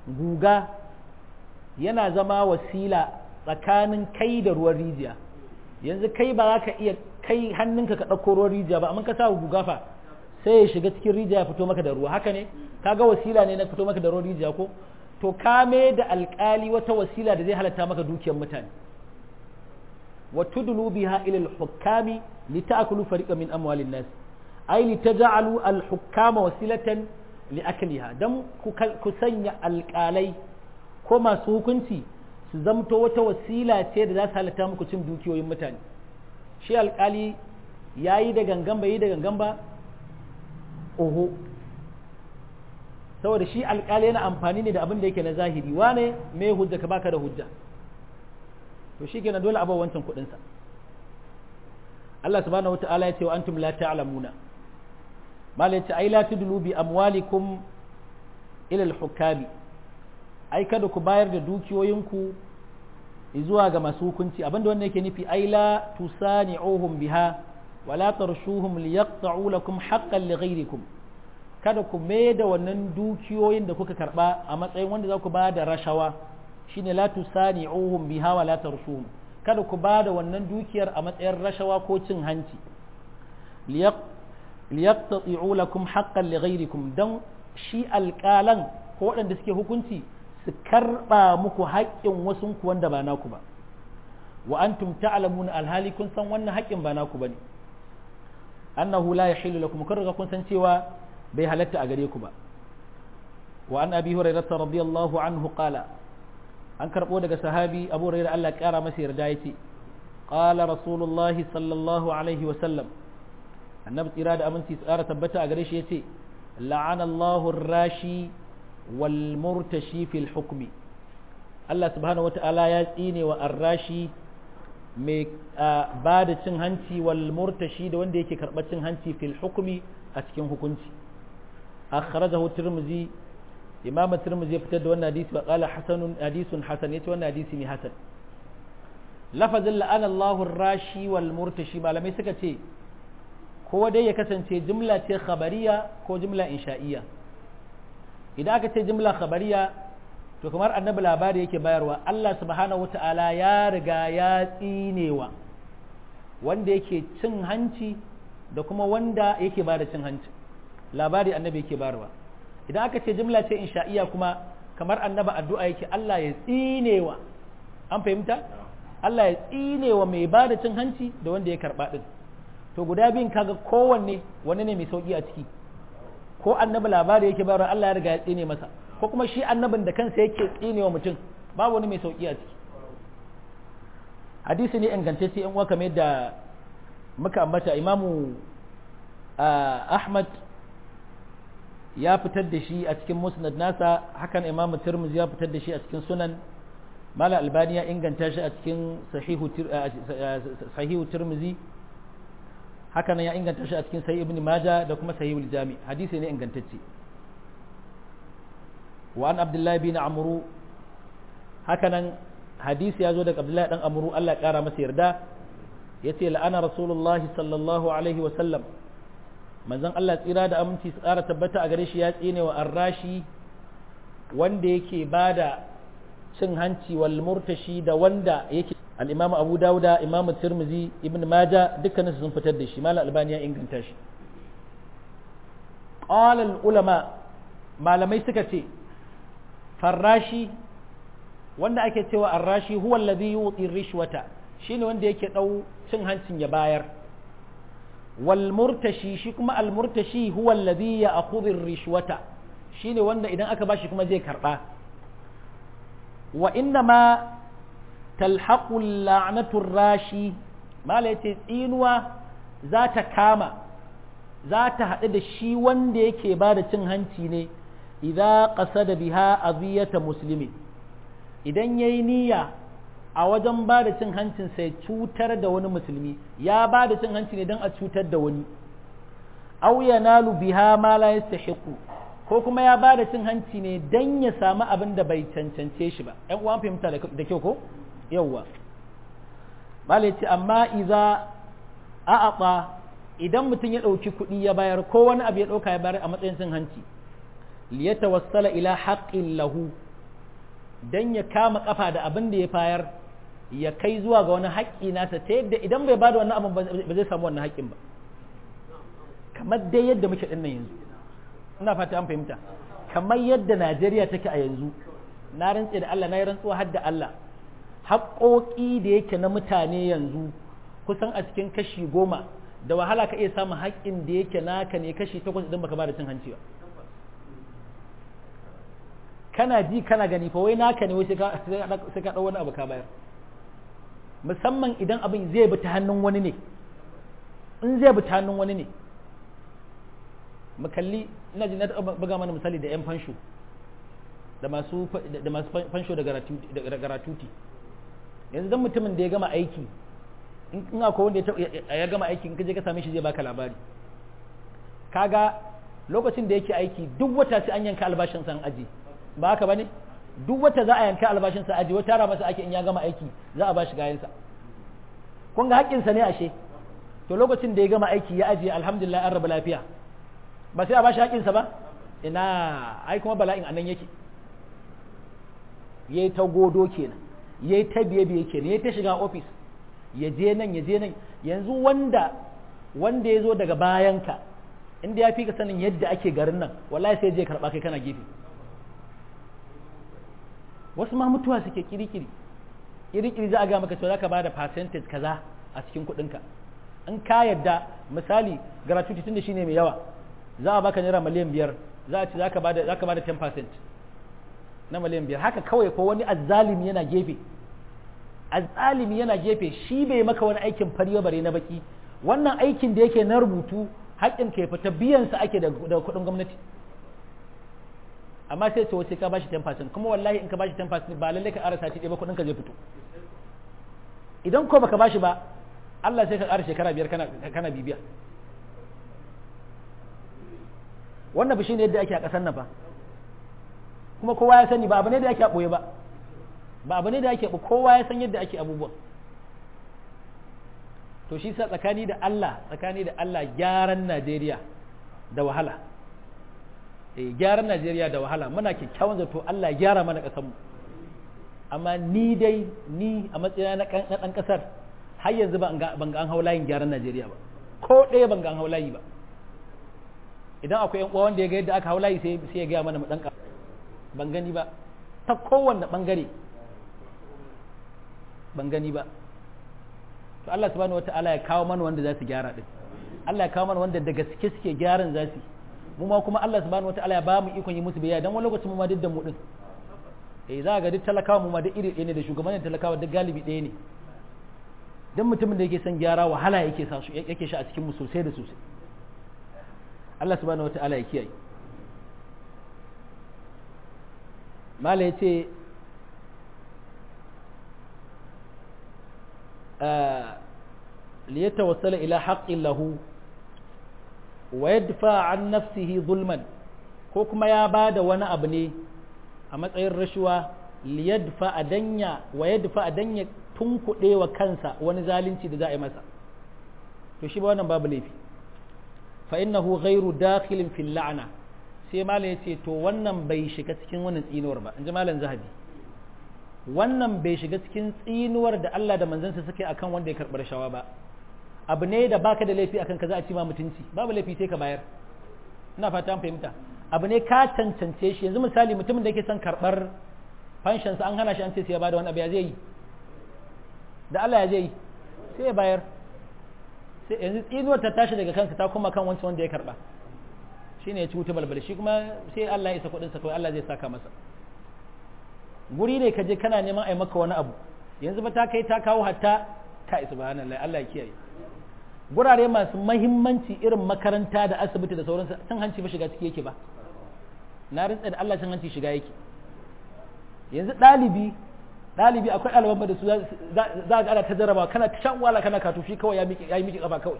guga yana zama wasila tsakanin kai da ruwan rijiya yanzu kai ba za ka iya kai hannunka ka ɗauko ruwan rijiya ba amma ka sa guga fa sai ya shiga cikin rijiya ya fito maka da ruwa haka ne kaga wasila ne na fito maka da ruwan rijiya ko to ka da alƙali wata wasila da zai halatta maka dukiyar mutane wa tudlu biha ila al-hukami lita'kulu fariqan min amwalin nas ay litaj'alu al-hukama wasilatan li'akliha dan ku sanya alƙalai ko masu hukunci su zamto wata wasila ce da za su halatta muku cin dukiyoyin mutane shi alƙali yayi da gangan bai yi da gangan ba oho saboda shi alƙali yana amfani ne da abin da yake na zahiri wane me hujja ka baka da hujja to shi kenan dole abawa wancan kuɗinsa Allah subhanahu wata'ala ya ce wa antum la ta'lamuna mala yace ai la tudlu bi amwalikum ila al-hukami ai kada ku bayar da dukiyoyinku zuwa ga masu hukunci abinda wannan yake nufi ai la tusani'uhum biha wala tarshuhum liyaqta'u lakum haqqan li ghayrikum kada ku mai da wannan dukiyoyin da kuka karba a matsayin wanda za ku ba da rashawa shine la tusani'uhum biha wa la tarshuhum kada ku ba da wannan dukiyar a matsayin rashawa ko cin hanci liyaqta'u lakum haqqan li ghayrikum dan shi alƙalan ko waɗanda suke hukunci su karba muku haƙƙin wasu ku wanda ba naku ba wa antum ta'lamuna alhali kun san wannan haƙƙin ba naku bane annahu la yahillu lakum kun riga kun san cewa bai halatta a gare ku ba wa an abi hurairah radiyallahu anhu qala an karbo daga sahabi abu hurairah Allah ya kara masa yarda yace qala rasulullahi sallallahu alaihi wa sallam annabi tsira da aminci tsara tabbata a gare shi yace la'ana Allahu rashi wal murtashi fil hukmi Allah subhanahu wata'ala ya tsine wa arrashi mai ba da cin hanci wal murtashi da wanda yake karɓar cin hanci fil hukmi a cikin hukunci akhrajahu tirmizi imam tirmizi ya fitar da wannan hadisi wa qala hasanun hadisun hasan yace wannan hadisi ne hasan lafazin la'ana Allahu rashi wal murtashi malamai suka ce ko dai ya kasance jumla ce khabariya ko jumla insha'iyya idan aka ce jumla khabariya to kamar annabi labari yake bayarwa Allah subhanahu wata'ala ya riga ya tsinewa wanda yake cin hanci da kuma wanda yake ba da cin hanci labari annabi yake bayarwa idan aka ce jumla ce insha'iya kuma kamar annabi addu'a yake Allah ya tsinewa an fahimta Allah ya tsinewa mai ba da cin hanci da wanda ya karba din to guda biyun kaga kowanne wani ne mai sauki a ciki ko annabi labari yake bayarwa Allah ya riga ya tsine masa ko kuma shi annabin da kansa yake tsinewa mutum babu wani mai sauki a ciki hadisi ne ingantacce in uwa kamar yadda muka ambata imamu ahmad ya fitar da shi a cikin musnad nasa hakan imamu tirmidhi ya fitar da shi a cikin sunan mala albani ya inganta shi a cikin sahihu tirmidhi hakan ya inganta shi a cikin sahih ibn maja da kuma sahihul jami hadisi ne ingantacce wa an abdullahi bin amru hakanan hadisi ya zo daga abdullahi dan amru Allah ya kara masa yarda yace la'ana rasulullahi sallallahu alaihi wa sallam manzon Allah tsira da aminci su kara tabbata a gare shi ya tsine wa arrashi wanda yake bada cin hanci wal murtashi da wanda yake al-imam Abu Dawuda imam Tirmidhi ibn Majah dukkanin sun fitar da shi malam Albani ya inganta shi qala al-ulama malamai suka ce farrashi wanda ake cewa arrashi huwa alladhi yuti rishwata shine wanda yake dau cin hancin ya bayar wal murtashi shi kuma al murtashi huwa alladhi ya'khudhu rishwata shine wanda idan aka bashi kuma zai karba wa inna ma talhaqu la'natu rashi mala yace tsinuwa za ta kama za ta haɗu da shi wanda yake ba da cin hanci ne idza qasada biha aziyata muslimin idan yayi niyya a wajen ba da cin hancin sai cutar da wani musulmi ya ba da cin hanci ne don a cutar da wani aw yanalu biha ma la yastahiqu ko kuma ya ba da cin hanci ne don ya samu abin da bai cancance shi ba ƴan uwan fahimta da kyau ko yawwa bala ce amma idza a'ata idan mutum ya ɗauki kuɗi ya bayar ko wani abu ya ɗauka ya bayar a matsayin cin hanci liyatawassala ila haqqin lahu dan ya kama kafa da abin da ya fayar ya kai zuwa ga wani haƙƙi nasa ta yadda idan bai bada wannan abin ba zai samu wannan haƙƙin ba kamar dai yadda muke dinnan yanzu ina fata an fahimta kamar yadda Najeriya take a yanzu na rantse da Allah na yi rantsuwa har da Allah haƙoƙi da yake na mutane yanzu kusan a cikin kashi goma da wahala ka iya samun haƙƙin da yake naka ne kashi takwas idan baka ba da cin hanci ba kana ji kana gani fa wai naka ne wai sai ka ɗau wani abu ka bayar musamman idan abin zai bi ta hannun wani ne in zai bi ta hannun wani ne mu kalli ina ji na buga mana misali da 'yan fansho da masu da masu fansho da garatuti yanzu dan mutumin da ya gama aiki in akwai wanda ya gama aiki in ka je ka same shi zai baka labari kaga lokacin da yake aiki duk wata sai an yanka albashin san aji ba haka bane duk wata za a yanka albashin sa aji wata tara masa ake in ya gama aiki za a ba shi gayan sa kun ga haƙƙin sa ne ashe to lokacin da ya gama aiki ya ajiye alhamdulillah an raba lafiya ba sai a ba shi haƙƙin sa ba ina ai kuma bala'in anan yake yayi ta godo kenan yayi ta biye biye kenan yayi ta shiga office ya je nan ya je nan yanzu wanda wanda ya zo daga bayanka inda ya fi ka sanin yadda ake garin nan wallahi sai je karɓa kai kana gefe wasu ma mutuwa suke kirikiri kirikiri za a ga maka cewa za ka ba da percentage kaza a cikin kuɗinka in ka yadda misali gratuity tun da shi ne mai yawa za a baka naira miliyan biyar za a ci za ka ba da 10% na miliyan biyar haka kawai ko wani azzalimi yana gefe azzalimi yana gefe shi bai maka wani aikin fariyo bare na baki wannan aikin da yake na rubutu haƙƙin ka fita biyansa ake da kuɗin gwamnati amma sai ce wace ka bashi 10% kuma wallahi in ka bashi 10% ba lalle ka ƙara sati ɗaya ba kuɗin ka zai fito idan ko baka bashi ba Allah sai ka ƙara shekara biyar kana kana bibiya wannan bishi ne yadda ake a ƙasar nan fa kuma kowa ya sani ba abu ne da ake a ɓoye ba ba abu ne da ake kowa ya san yadda ake abubuwan to shi sa tsakani da Allah tsakani da Allah gyaran Najeriya da wahala eh gyaran Najeriya da wahala muna kyakkyawan zato Allah ya gyara mana ƙasar mu amma ni dai ni a matsayina na ɗan ƙasar har yanzu ban ga an hau layin gyaran Najeriya ba ko ɗaya ban ga an hau layi ba idan akwai yan uwa wanda ya ga yadda aka hau layi sai sai ya ga mana mu ɗan ban gani ba ta kowanne ɓangare ban gani ba to Allah subhanahu wataala ya kawo mana wanda za su gyara din Allah ya kawo mana wanda da gaske suke gyaran za su mu ma kuma Allah subhanahu wataala ya ba mu ikon yi musu biyayya dan wani lokacin mu ma duk da mu din eh za ga duk talakawa mu ma duk iri ɗaya ne da shugabannin talakawa duk galibi ɗaya ne dan mutumin da yake son gyara wahala yake sa yake sha a cikin mu sosai da sosai Allah subhanahu wataala ya kiyaye mala yace liyatawassala ila haqqin lahu wa yadfa an nafsihi zulman ko kuma ya bada wani abu ne a matsayin rashuwa liyadfa adanya wa yadfa adanya tunkuɗe wa kansa wani zalunci da za a yi masa to shi ba wannan babu laifi fa innahu ghairu dakhilin fil la'na sai malam yace to wannan bai shiga cikin wannan tsinuwar ba inji malam zahabi wannan bai shiga cikin tsinuwar da Allah da manzansa suke akan wanda ya karɓar shawa ba abu ne da baka da laifi akan ka za a ci ma mutunci babu laifi sai ka bayar ina fata an fahimta abu ne ka cancance shi yanzu misali mutumin da yake son karɓar fanshansa an hana shi an ce sai ya bada wani abu ya zai yi da Allah ya zai yi sai ya bayar sai yanzu tsinuwar ta tashi daga kansa ta kuma kan wancan wanda ya karɓa shine ya ci wuta balbal shi kuma sai Allah ya isa kuɗinsa kawai Allah zai saka masa guri ne ka je kana neman a yi maka wani abu yanzu ba ta kai ta kawo hatta ta isa subhanallah Allah ya kiyaye gurare masu mahimmanci irin makaranta da asibiti da sauransu cin hanci ba shiga ciki yake ba na rintsa da Allah cin hanci shiga yake yanzu ɗalibi ɗalibi akwai ɗaliban da su za ga ana ta jarraba kana ta shan wala kana katufi kawai ya yi miki kafa kawai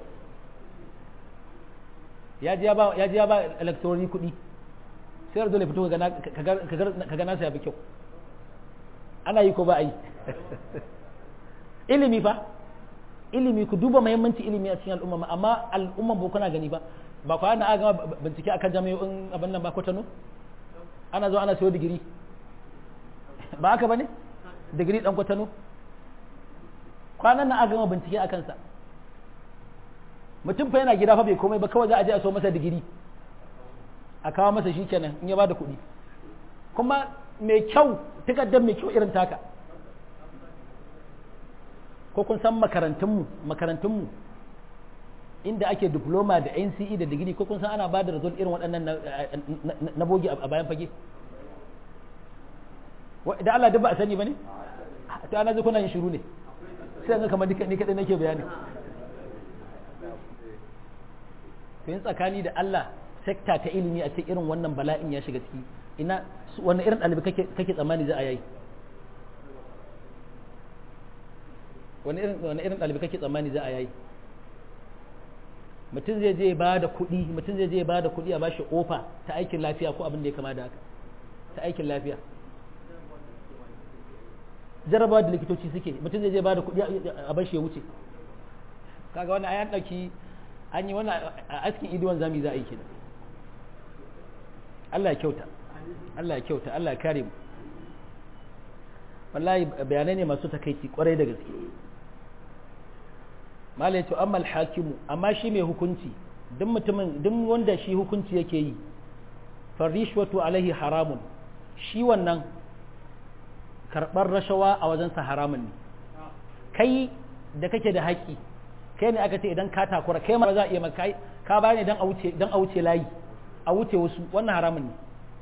ya ji ya ba electronic kuɗi sai yarda dole fito ka ga nasa ya fi kyau ana yi ko ba a yi ilimi fa ilimi ku duba mahimmanci ilimi a cikin al'umma amma al'umman ba kuna gani ba ba kwa na gama bincike akan jami'o'in abin nan ba kwatano ana zo ana sayo digiri ba haka ba ne digiri dan kwatano kwanan nan a gama bincike a kansa mutum fa yana gida fa bai komai ba kawai za a je a so masa digiri a kawo masa shi kenan in ya bada kuɗi kuma mai kyau takardar mai kyau irin taka ko kun san makarantunmu makarantunmu inda ake diploma da NCE da digiri ko kun san ana bada result irin waɗannan na bogi a bayan fage da Allah duk ba a sani ba ne ta ana kuna yin shiru ne sai ga kamar ni kaɗai nake bayani yin tsakani da Allah sekta ta ilimi a cikin irin wannan bala'in ya shiga ciki ina wani irin ɗalibi kake tsammani za a yayi wani irin wani irin ɗalibi kake tsammani za a yayi mutum zai je ba da kuɗi mutum zai je ba da kuɗi a bashi ofa ta aikin lafiya ko abin da ya kama da haka ta aikin lafiya jarabawa da likitoci suke mutum zai je ba da kuɗi a bashi ya wuce kaga wannan ayan ɗauki an yi wannan a askin idiwan zami za a yi kenan Allah ya kyauta Allah ya kyauta Allah ya kare mu wallahi bayanai ne masu takaici kwarai da gaske mala yace amma al-hakimu amma shi mai hukunci duk mutumin duk wanda shi hukunci yake yi farishwatu alaihi haramun shi wannan karɓar rashawa a wajensa haramun ne kai da kake da haƙƙi kai ne aka ce idan ka takura kai ma za a iya maka ka bayani dan a wuce dan a wuce layi a wuce wasu wannan haramun ne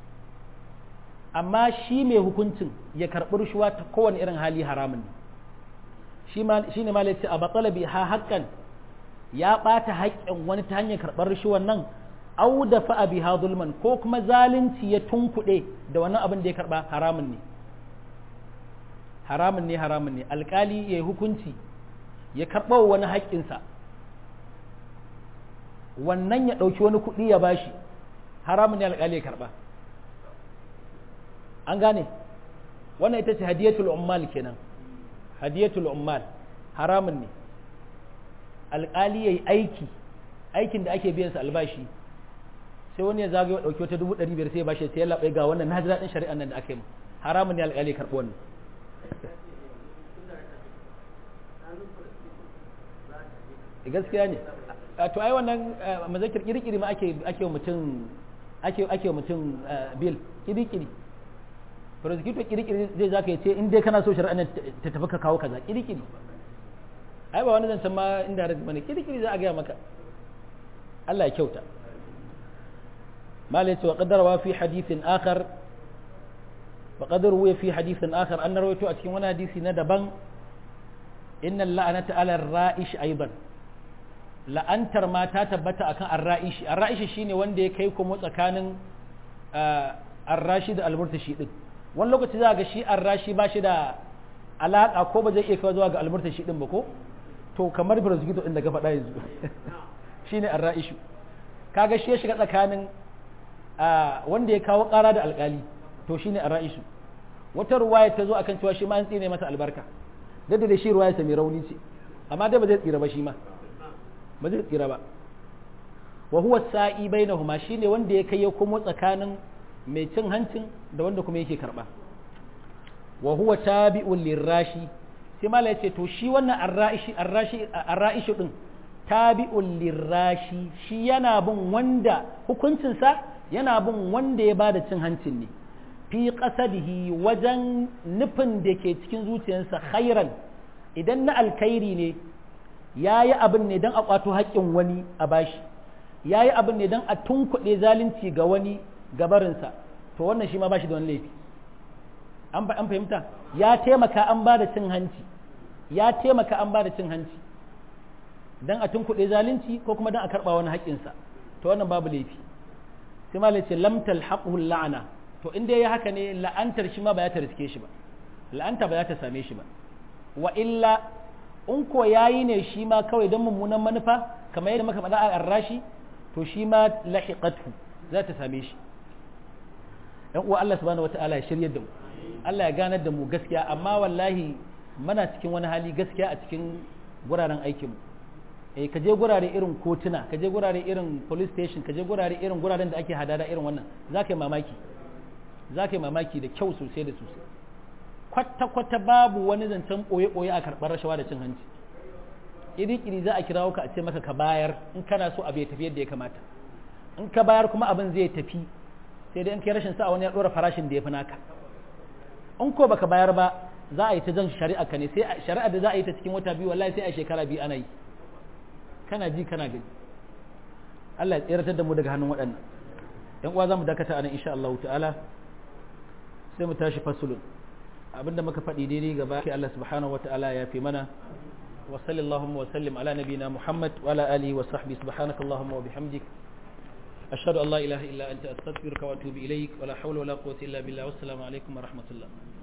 amma shi mai hukuncin ya karɓi rushuwa ta kowane irin hali haramun ne shi ne malai ce a batsalabi ha haƙƙan ya ɓata haƙƙin wani ta hanyar karɓar rushuwan nan au da fa'a biha zulman ko kuma zalunci ya tunkuɗe da wannan abin da ya karɓa haramun ne haramun ne haramun ne alƙali ya yi hukunci ya karɓa wani haƙƙinsa wannan ya ɗauki wani kuɗi ya bashi haramun ne alƙali ya karɓa an gane wannan ita ce hadiyatul ummal kenan hadiyatul ummal haramun ne alƙali ya yi aiki aikin da ake biyansa albashi sai wani ya zagaye ɗauki wata dubu ɗari biyar sai ya bashi sai ya laɓai ga wannan na ji daɗin shari'an nan da aka yi mu haramun ne alƙali ya karɓi wannan gaskiya ne to ai wannan mazakir kirkiri ma ake ake mutum ake ake mutum bil kirkiri prosecutor kirkiri zai zaka yace in dai kana so shari'a ta tafi ka kawo kaza kirkiri ai ba wani zancen ma inda rai bane kirkiri za a gaya maka Allah ya kyauta malai ce wa qaddara fi hadithin akhar wa qadar wa fi hadithin akhar an rawaito a cikin wani hadisi na daban inna la'anata ala ra'ish aidan la'antar ma ta tabbata akan arra'ishi arra'ishi shine wanda ya kai kuma tsakanin arrashi da almurtashi din wani lokaci za ga shi arrashi ba shi da alaka ko ba zai iya kawo zuwa ga almurtashi din ba ko to kamar prosecutor din da ka faɗa yanzu shine arra'ishu kaga shi ya shiga tsakanin wanda ya kawo ƙara da alƙali to shine arra'ishu wata ruwaya ta zo akan cewa shi ma an tsine masa albarka da da shi ruwaya sa mai rauni ce amma dai ba zai tsira ba shi ma ba zai tsira ba wa huwa sa'i bainahuma shine wanda ya kai ya komo tsakanin mai cin hancin da wanda kuma yake karba wa huwa tabi'un lirashi sai mala yace to shi wannan arra'ishi arrashi arra'ishi din tabi'un lirashi shi yana bin wanda hukuncin sa yana bin wanda ya bada cin hancin ne fi qasadihi wajen nufin da ke cikin zuciyarsa khairan idan na alkhairi ne ya yi abin ne don a ƙwato haƙƙin wani a bashi ya yi abin ne don a tunkuɗe zalunci ga wani gabarinsa to wannan shi ma bashi da wani laifi an fahimta ya taimaka an ba da cin hanci ya taimaka an ba da cin hanci don a tunkuɗe zalunci ko kuma don a karɓa wani haƙƙinsa to wannan babu laifi sai ma ce lamtal haƙuhul la'ana to in dai ya haka ne la'antar shi ma ba ya ta riske shi ba la'anta ba za ta same shi ba wa illa in ko yayi ne shi ma kawai don mummunan manufa kamar yadda muka faɗa a arrashi to shi ma lahiqatu za ta same shi dan uwa Allah subhanahu wataala ya shirye da mu Allah ya ganar da mu gaskiya amma wallahi muna cikin wani hali gaskiya a cikin guraren aikin mu eh ka je gurare irin kotuna ka je gurare irin police station ka je gurare irin guraren da ake hadada irin wannan za ka yi mamaki za ka yi mamaki da kyau sosai da sosai kwata-kwata babu wani zancen ɓoye-ɓoye a karɓar rashawa da cin hanci iri-iri za a kirawo ka a ce maka ka bayar in kana so abu ya tafi yadda ya kamata in ka bayar kuma abin zai tafi sai dai in kai rashin sa wani ya ɗora farashin da ya fi naka in ko baka bayar ba za a yi ta jan shari'a ka ne sai shari'a da za a yi ta cikin wata biyu wallahi sai a shekara biyu ana yi kana ji kana gani Allah ya tseratar da mu daga hannun waɗannan yan uwa za mu dakata anan insha Allah ta'ala sai mu tashi fasulun abinda muka faɗi daidai gaba ke Allah subhanahu wata'ala ya fi mana wa sallallahu wa sallim ala nabina Muhammad wa ala alihi wa sahbihi subhanakallahumma wa bihamdik ashhadu an la ilaha illa anta astaghfiruka wa atubu ilaik wa la hawla wa la quwwata illa billah wassalamu alaikum wa rahmatullah